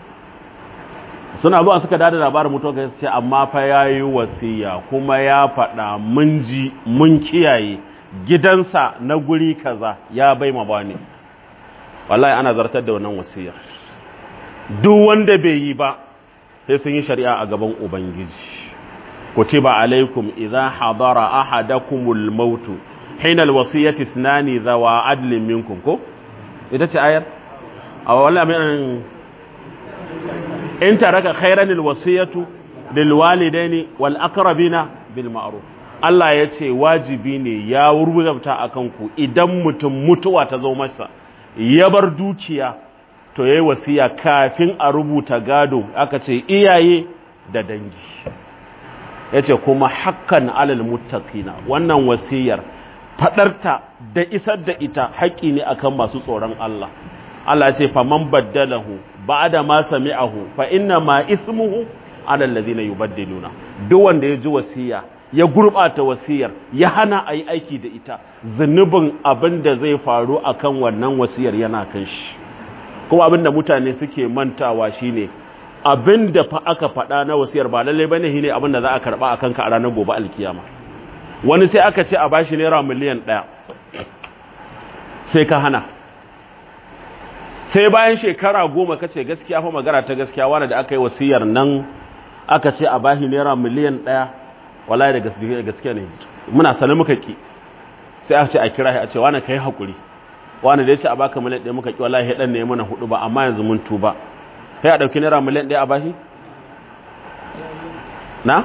suna zuwa suka dada labarin mutuwa kai ce amma fa yayi wasiya kuma ya faɗa mun ji mun kiyaye gidansa na guri kaza ya bai ma bani wallahi ana zartar da wannan wasiyar duk wanda bai yi ba sai sun yi shari'a a gaban ubangiji kutiba alaikum idza hadara ahadakumul maut hina alwasiyati ithnani dhawa adlin minkum ko ita ce ayar a wallahi mai in taraka khairan alwasiyatu lilwalidaini wal aqrabina bil ma'ruf Allah ya ce wajibi ne ya rubuta akan ku idan mutum mutuwa ta zo masa ya bar dukiya to yayi wasiya kafin a rubuta gado aka ce iyaye da dangi yace kuma hakkan alal muttaqina wannan wasiyar fadarta da isar da ita haƙi ne akan masu tsoron Allah Allah ya ce faman baddalahu ba'da ma sami'ahu fa inna ma ismuhu ala alladhina yubaddiluna duk wanda ya ji wasiya ya gurbata wasiyar ya hana ayi aiki da ita zunubin abin da zai faru akan wannan wasiyar yana kan shi kuma abin da mutane suke mantawa shine abin da fa aka faɗa na wasiyar ba lalle bane shine abin da za a karba akan ka a ranar gobe alkiyama wani sai aka ce a bashi naira miliyan ɗaya sai ka hana sai bayan shekara goma ka ce gaskiya fa magana ta gaskiya wani da aka yi wasiyar nan aka ce a bashi naira miliyan ɗaya wallahi da gaskiya ne muna sanin muka ki sai aka ce a kira shi a ce wani ka yi haƙuri wani da ya ce a baka miliyan ɗaya muka ki wallahi ɗan ne mana hudu ba amma yanzu mun tuba sai a ɗauki naira miliyan ɗaya a bashi na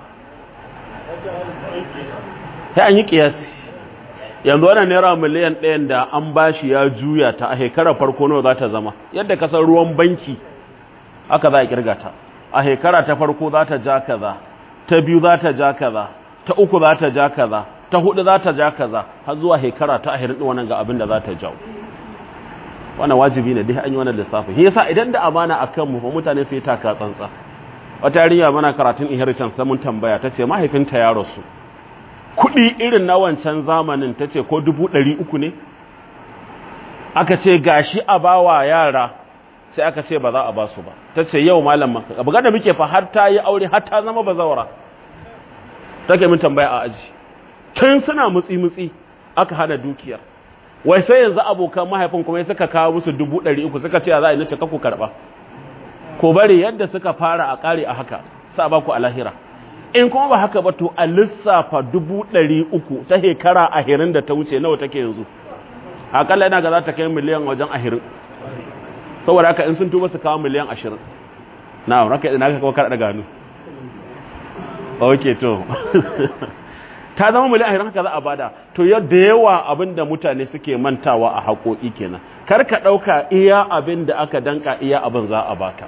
sai an yi ƙiyasi yanzu wannan naira miliyan ɗayan da an bashi ya juya ta a shekarar farko nawa za ta zama yadda kasar ruwan banki aka za a kirga ta a shekara ta farko za ta ja kaza ta biyu za ta ja kaza ta uku za ta ja kaza ta hudu za ta ja kaza har zuwa shekara ta ahirin wannan ga abin da za ta jawo wannan wajibi ne dai an yi wannan lissafin shi yasa idan da amana akan mu fa mutane sai taka tsantsa wata yarinya mana karatun inheritance sai mun tambaya tace mahaifinta ya rasu kuɗi irin na wancan zamanin ta ce ko dubu ɗari uku ne aka ce gashi a bawa yara sai aka ce ba za a ba su ba ta ce yau malam maka abu da muke fa har ta yi aure har ta zama bazawara take min tambaya a aji tun suna mutsi-mutsi aka hana dukiyar wai sai yanzu abokan mahaifin kuma suka kawo musu dubu ɗari uku suka ce a za a yi nace ku karɓa ko bari yadda suka fara a ƙare a haka sa ba ku a lahira in kuma ba haka ba to a lissafa dubu ɗari uku ta shekara ahirin da ta wuce nawa take yanzu akalla yana ga za ta kai miliyan wajen ahirin saboda haka in sun tuba su kawo miliyan ashirin na raka idan aka kawo kar da gano ok to ta zama miliyan ashirin haka za a bada to yadda yawa abin da mutane suke mantawa a haƙoƙi kenan kar ka ɗauka iya abin da aka danka iya abin za a baka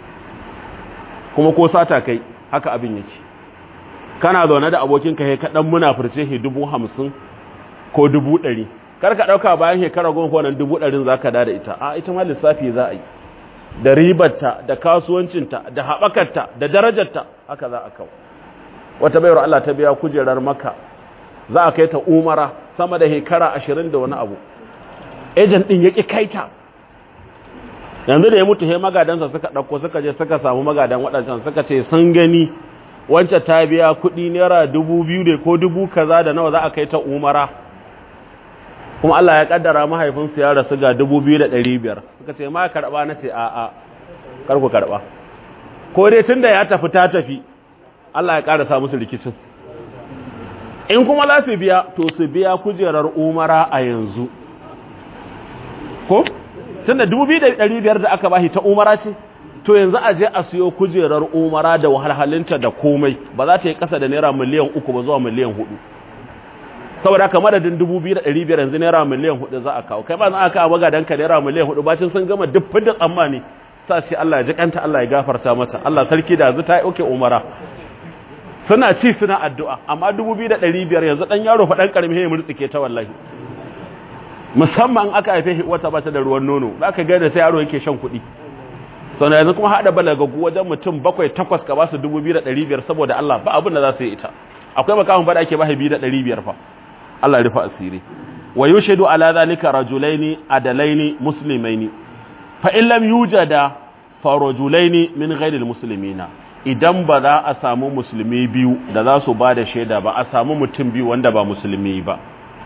kuma ko sata kai haka abin yake kana zaune da abokinka ya kaɗan muna furce he dubu hamsin ko dubu ɗari kar ka ɗauka bayan shekara goma ko nan dubu ɗarin za ka da ita a ita ma lissafi za a yi da ribarta da kasuwancinta da haɓakarta da darajarta haka za a kawo wata bayar Allah ta biya kujerar maka za a kai ta umara sama da shekara ashirin da wani abu ejan ɗin ya ƙi kaita yanzu da ya mutu he magadansa suka ɗauko suka je suka samu magadan waɗancan suka ce sun gani wancan ta biya kuɗi naira dubu biyu ne ko dubu kaza da nawa za a kai ta umara kuma Allah ya kaddara mahaifinsu ya rasu ga dubu biyu da ɗari biyar suka ce ma karɓa na ce a'a kar ku karɓa ko dai tun da ya tafi ta tafi Allah ya ƙarasa musu rikicin in kuma za su biya to su biya kujerar umara a yanzu ko tun da dubu biyu da ɗari biyar da aka bashi ta umara ce to yanzu a je a siyo kujerar umara da wahalhalinta da komai ba za ta yi ƙasa da naira miliyan uku ba zuwa miliyan hudu saboda haka madadin dubu biyu da ɗari biyar yanzu naira miliyan hudu za a kawo kai ba za a kawo magadanka naira miliyan hudu bacin sun gama duk da tsammani sa shi Allah ya ji kanta Allah ya gafarta mata Allah sarki da yanzu ta yi oke umara suna ci suna addu'a amma dubu biyu da ɗari biyar yanzu ɗan yaro faɗan ƙarami ya murtsike ta wallahi musamman aka haife wata bata da ruwan nono za ka gada sai yaro yake shan kuɗi sau yanzu kuma haɗa balagagu wajen mutum bakwai takwas ka ba su dubu biyu da ɗari biyar saboda Allah ba abin da za su yi ita akwai makamun ba da ake ba biyu da ɗari biyar fa Allah rufa asiri wa yushhidu ala zalika rajulaini adalaini muslimaini fa in lam yujada fa rajulaini min ghairil muslimina idan ba za a samu musulmi biyu da za su ba da shaida ba a samu mutum biyu wanda ba musulmi ba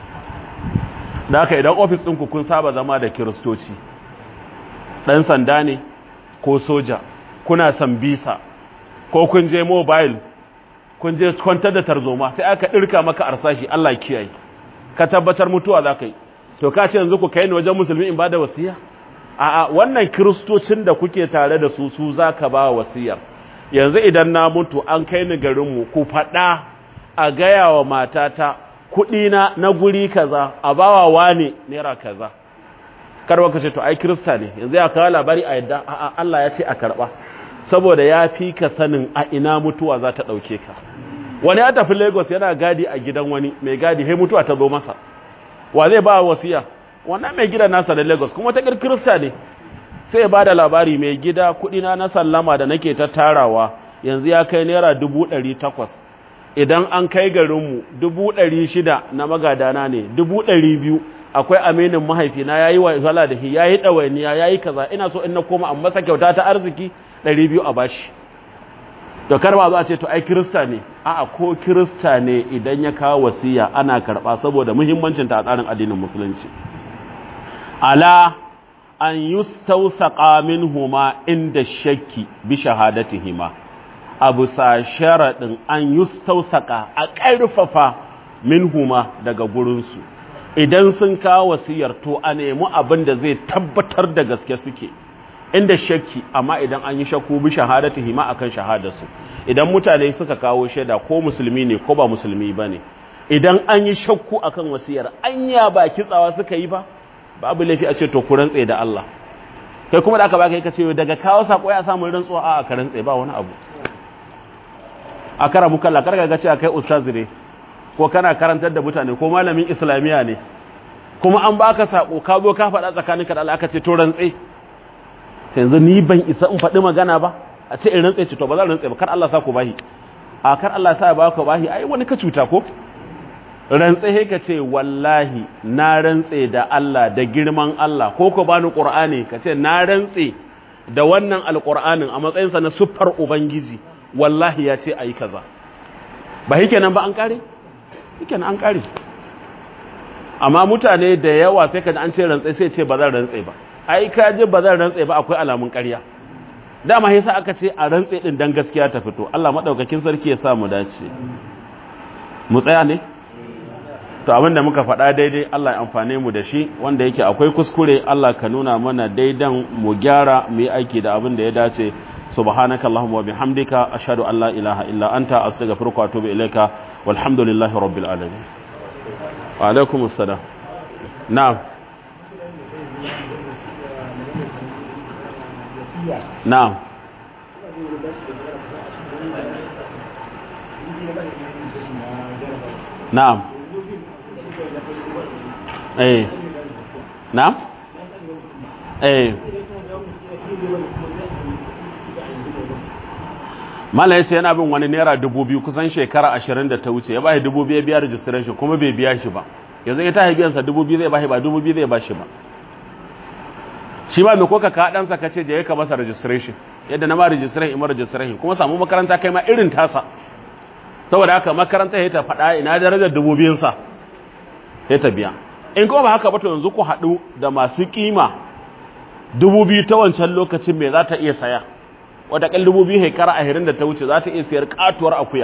da haka idan ofis ɗinku kun saba zama da kiristoci ɗan sanda ne ko soja kuna sambisa ko kun je mobile kun je kwantar da tarzoma sai aka ɗirka maka arsashi Allah kiyaye ka tabbatar mutuwa za ka yi to ka ce yanzu ku kai ni wajen musulmi in ba da wasiya a'a wannan kiristocin da kuke tare da su su za ka ba wasiyar yanzu idan na mutu an kai ni garinmu ku faɗa a gaya wa matata kuɗina na guri kaza a bawa wane naira kaza karwa ka ce to ai kirista ne yanzu ya kawo labari a yadda a'a Allah ya ce a karɓa saboda ya fi ka sanin a ina mutuwa za ta ɗauke ka wani ya tafi lagos yana gadi a gidan wani mai gadi hai mutuwa ta zo masa wa zai ba wasiya wannan mai gidan nasa da lagos kuma ta kirista ne sai ba da labari mai gida kudina na sallama da nake ta tarawa yanzu ya kai naira dubu ɗari takwas idan an kai garinmu dubu ɗari shida na magadana ne dubu ɗari biyu akwai aminin mahaifina ya yi wa da shi ya yi ɗawainiya ya yi kaza ina so in na koma an masa kyauta ta arziki ɗari biyu a bashi to kar ba zo a ce to ai kirista ne a'a ko kirista ne idan ya kawo wasiya ana karɓa saboda muhimmancin ta a tsarin addinin musulunci ala an yustawsaqa minhuma inda shakki bi shahadatihima abu sa sharadin an yustawsaqa a ƙarfafa minhuma daga gurinsu idan sun kawo wasiyar to a nemi abin da zai tabbatar da gaske suke inda shakki amma idan an yi shakku bi shahadatihima akan shahadarsu idan mutane suka kawo shaida ko musulmi ne ko ba musulmi bane idan an yi shakku akan wasiyar anya ba kitsawa suka yi ba babu laifi a ce to ku rantse da Allah kai kuma da aka baka ka ce daga kawo sako ya samu rantsuwa a ka rantse ba wani abu a kara muka la karga ga cewa kai ustaz ne ko kana karantar da mutane ko malamin islamiya ne kuma an baka sako ka zo ka faɗa tsakaninka da Allah aka ce to rantse yanzu ni ban isa in faɗi magana ba a ce in rantse ce to ba zan rantse ba kar Allah sa ku bahi a kar Allah sa ya baka bahi ai wani ka cuta ko rantse he ka ce wallahi na rantse da Allah da girman Allah ko ko bani Qur'ani ka ce na rantse da wannan alqur'anin a matsayinsa na siffar ubangiji wallahi ya ce ayi kaza ba yake nan ba an kare yake nan an kare amma mutane da yawa sai ka ji an ce rantse sai ce ba zan rantse ba ai ka ji ba zan rantse ba akwai alamun ƙarya dama yasa aka ce a rantse din dan gaskiya ta fito Allah madaukakin sarki ya sa mu dace mu tsaya ne to abin da muka faɗa daidai Allah ya amfane mu da shi wanda yake akwai kuskure Allah ka nuna mana daidan mu gyara mu yi aiki da abin da ya dace subhanaka allahumma wa bihamdika ashhadu an la ilaha illa anta astaghfiruka wa atubu ilaika walhamdulillahi rabbil alamin wa alaikum assalam na'am na'am na'am eh na'am eh mala ya ce yana bin wani naira dubu biyu kusan shekara ashirin da ta wuce ya bashi dubu biyu ya biya registration kuma bai biya shi ba yanzu ya tashi biyansa dubu biyu zai bashi ba dubu biyu zai bashi ba shi ba mai koka ka ɗansa ka ce je ka masa registration yadda na ma registration ima registration kuma samu makaranta kai ma irin tasa saboda haka makaranta ya ta faɗa ina darajar dubu biyunsa ya ta biya in kuma ba haka ba to yanzu ku haɗu da masu kima dubu biyu ta wancan lokacin me za ta iya saya wataƙal dubu biyu hekara ahirin da ta wuce za ta iya siyar katuwar akuya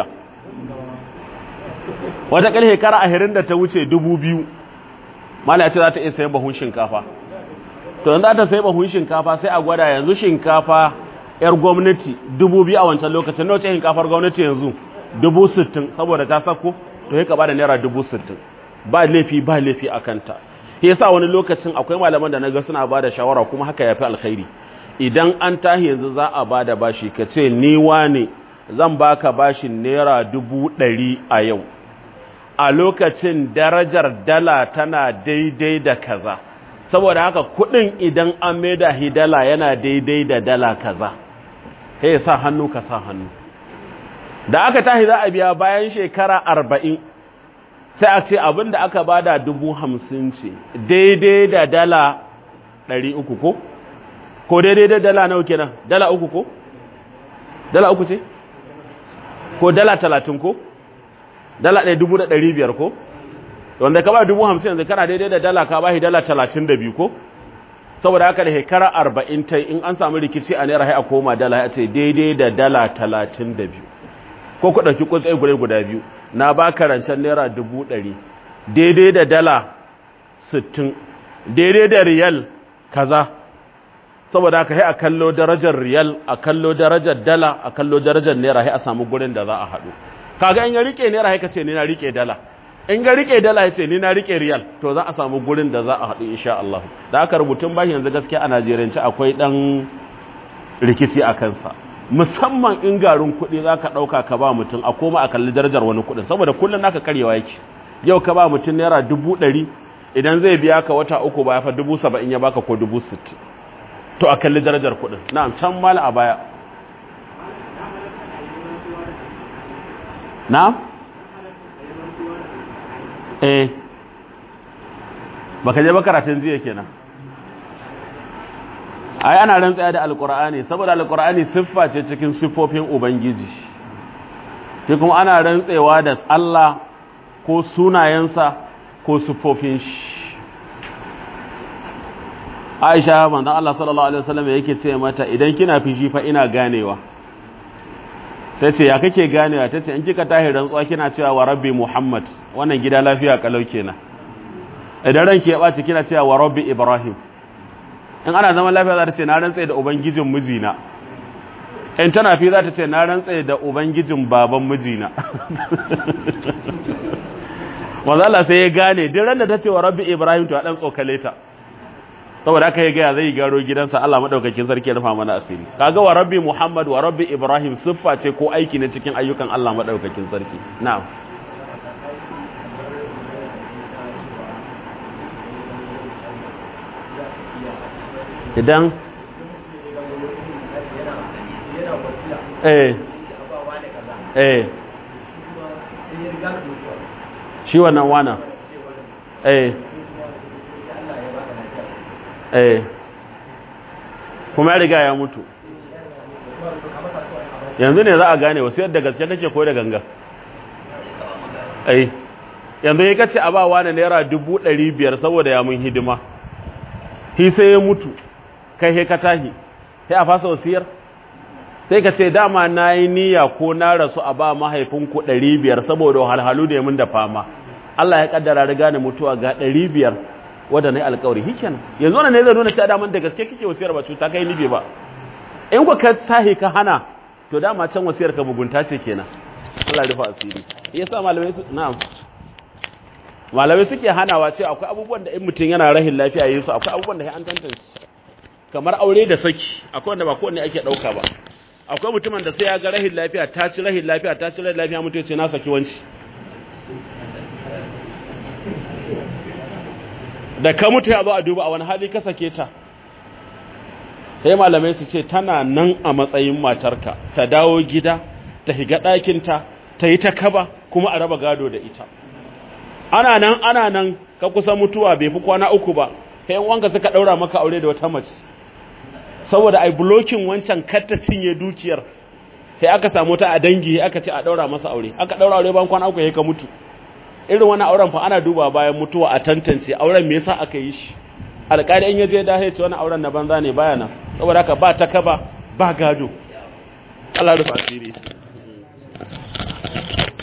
wataƙal hekara ahirin da ta wuce dubu biyu mala ya ce za ta iya sayan bahun shinkafa to yanzu za ta sayi bahun shinkafa sai a gwada yanzu shinkafa yar gwamnati dubu biyu a wancan lokacin na wace shinkafar gwamnati yanzu dubu sittin saboda ta sako to ya ba da naira dubu sittin ba laifi ba laifi a kanta yasa wani lokacin akwai malaman da na ga suna ba da shawara kuma haka ya fi alkhairi idan an tahi yanzu za a ba da bashi ka ce ni wane zan baka bashin naira dubu ɗari a yau a lokacin darajar dala tana daidai da kaza saboda haka kuɗin idan an maida hidala yana daidai da dala kaza kai sa hannu ka sa hannu da aka tahi za a biya bayan shekara arba'in sai a ce abin da aka bada dubu hamsin ce daidai da dala ɗari uku ko? ko daidai da dala nawa kenan dala uku ko dala uku ce ko dala talatin ko dala ɗaya dubu da ɗari biyar ko wanda ka ba dubu hamsin yanzu kana daidai da dala ka ba shi dala talatin da biyu ko saboda haka da shekara arba'in ta in an samu rikici a naira a koma dala ya ce daidai da dala talatin da biyu ko ku ɗauki kutsai guda guda biyu na ba ka rancen naira dubu ɗari daidai da dala sittin daidai da riyal kaza saboda haka sai a kallo darajar riyal a kallo darajar dala a kallo darajar naira sai a samu gurin da za a haɗu kaga in ya rike naira sai ka ce ni na rike dala in ga rike dala ya ce ni na rike riyal to za a samu gurin da za a haɗu insha Allah da aka rubutun bashi yanzu gaskiya a Najeriyance akwai dan rikici a kansa musamman in garin kuɗi za ka ɗauka ka ba mutum a koma a kalli darajar wani kuɗin saboda kullum naka karyewa yake yau ka ba mutum naira dubu ɗari idan zai biya ka wata uku ba ya fa dubu saba'in ya baka ko dubu sittin to a kalli darajar kuɗin na'am can mala a baya na'am eh baka je ba karatun jiya kenan ai ana rantsaya da alkur'ani saboda alkur'ani siffa ce cikin siffofin ubangiji shi kuma ana rantsewa da Allah ko sunayensa ko siffofin shi Aisha manzon Allah sallallahu alaihi wasallam yake ce mata idan kina fishi fa ina ganewa tace ya kake ganewa tace in kika tahi rantsuwa kina cewa wa rabbi muhammad wannan gida lafiya kalau kenan idan ranki ya baci kina cewa wa rabbi ibrahim in ana zaman lafiya za ta ce na rantsa da ubangijin mijina in tana fi za ta ce na rantsa da ubangijin baban mijina wanda Allah sai ya gane duk ran da ta ce wa rabbi ibrahim to a dan tsokale ta saboda haka ya gaya zai garo gidansa Allah madaukakin sarki ya rufa mana asiri kaga wa rabbi muhammad wa rabbi ibrahim siffa ce ko aiki ne cikin ayyukan Allah madaukakin sarki na'am idan eh eh shi wannan wana eh eh kuma ya riga ya mutu yanzu ne za a gane wasu yadda gaske kake ko da ganga eh yanzu ya kace a ba wani naira dubu ɗari biyar saboda ya mun hidima hi sai ya mutu kai he ka tahi sai a fasa wasiyar sai ka ce dama na yi niyya ko na rasu a ba mahaifinku ɗari biyar saboda wahalhalu da ya mun da fama Allah ya kaddara riga da mutuwa ga ɗari biyar wadda na yi alkawari hiken yanzu wani ne zai nuna cewa daman da gaske kake wasiyar ba cuta kai nibe ba in ku ka tahi ka hana to dama can wasiyar ka mugunta ce kenan Allah rufa asiri yasa malamai su na'am malamai suke hanawa ce akwai abubuwan da in mutum yana rahin lafiya yayin su akwai abubuwan da sai an tantance kamar aure da saki akwai wanda ba kowanne ake dauka ba akwai mutumin da sai ya ga rahin lafiya ta ci rahin lafiya ta ci rahin lafiya mutum ya ce na saki wanci da ka mutu ya zo a duba a wani hali ka sake ta sai malamai su ce tana nan a matsayin matarka ta dawo gida ta higa ɗakinta ta yi ta kaba kuma a raba gado da ita ana nan ana nan ka kusa mutuwa bai fi kwana uku ba sai wanka suka ɗaura maka aure da wata mace saboda ai blocking wancan kar ta cinye dukiyar sai aka samu ta a dangi aka ce a ɗaura masa aure aka ɗaura aure bayan kwana uku sai ka mutu irin wani auren fa ana duba bayan mutuwa a tantance auren me yasa aka yi shi alƙali in yaje da ya ce wani auren na banza ne baya nan saboda haka ba ta kaba ba gado Allah rufa asiri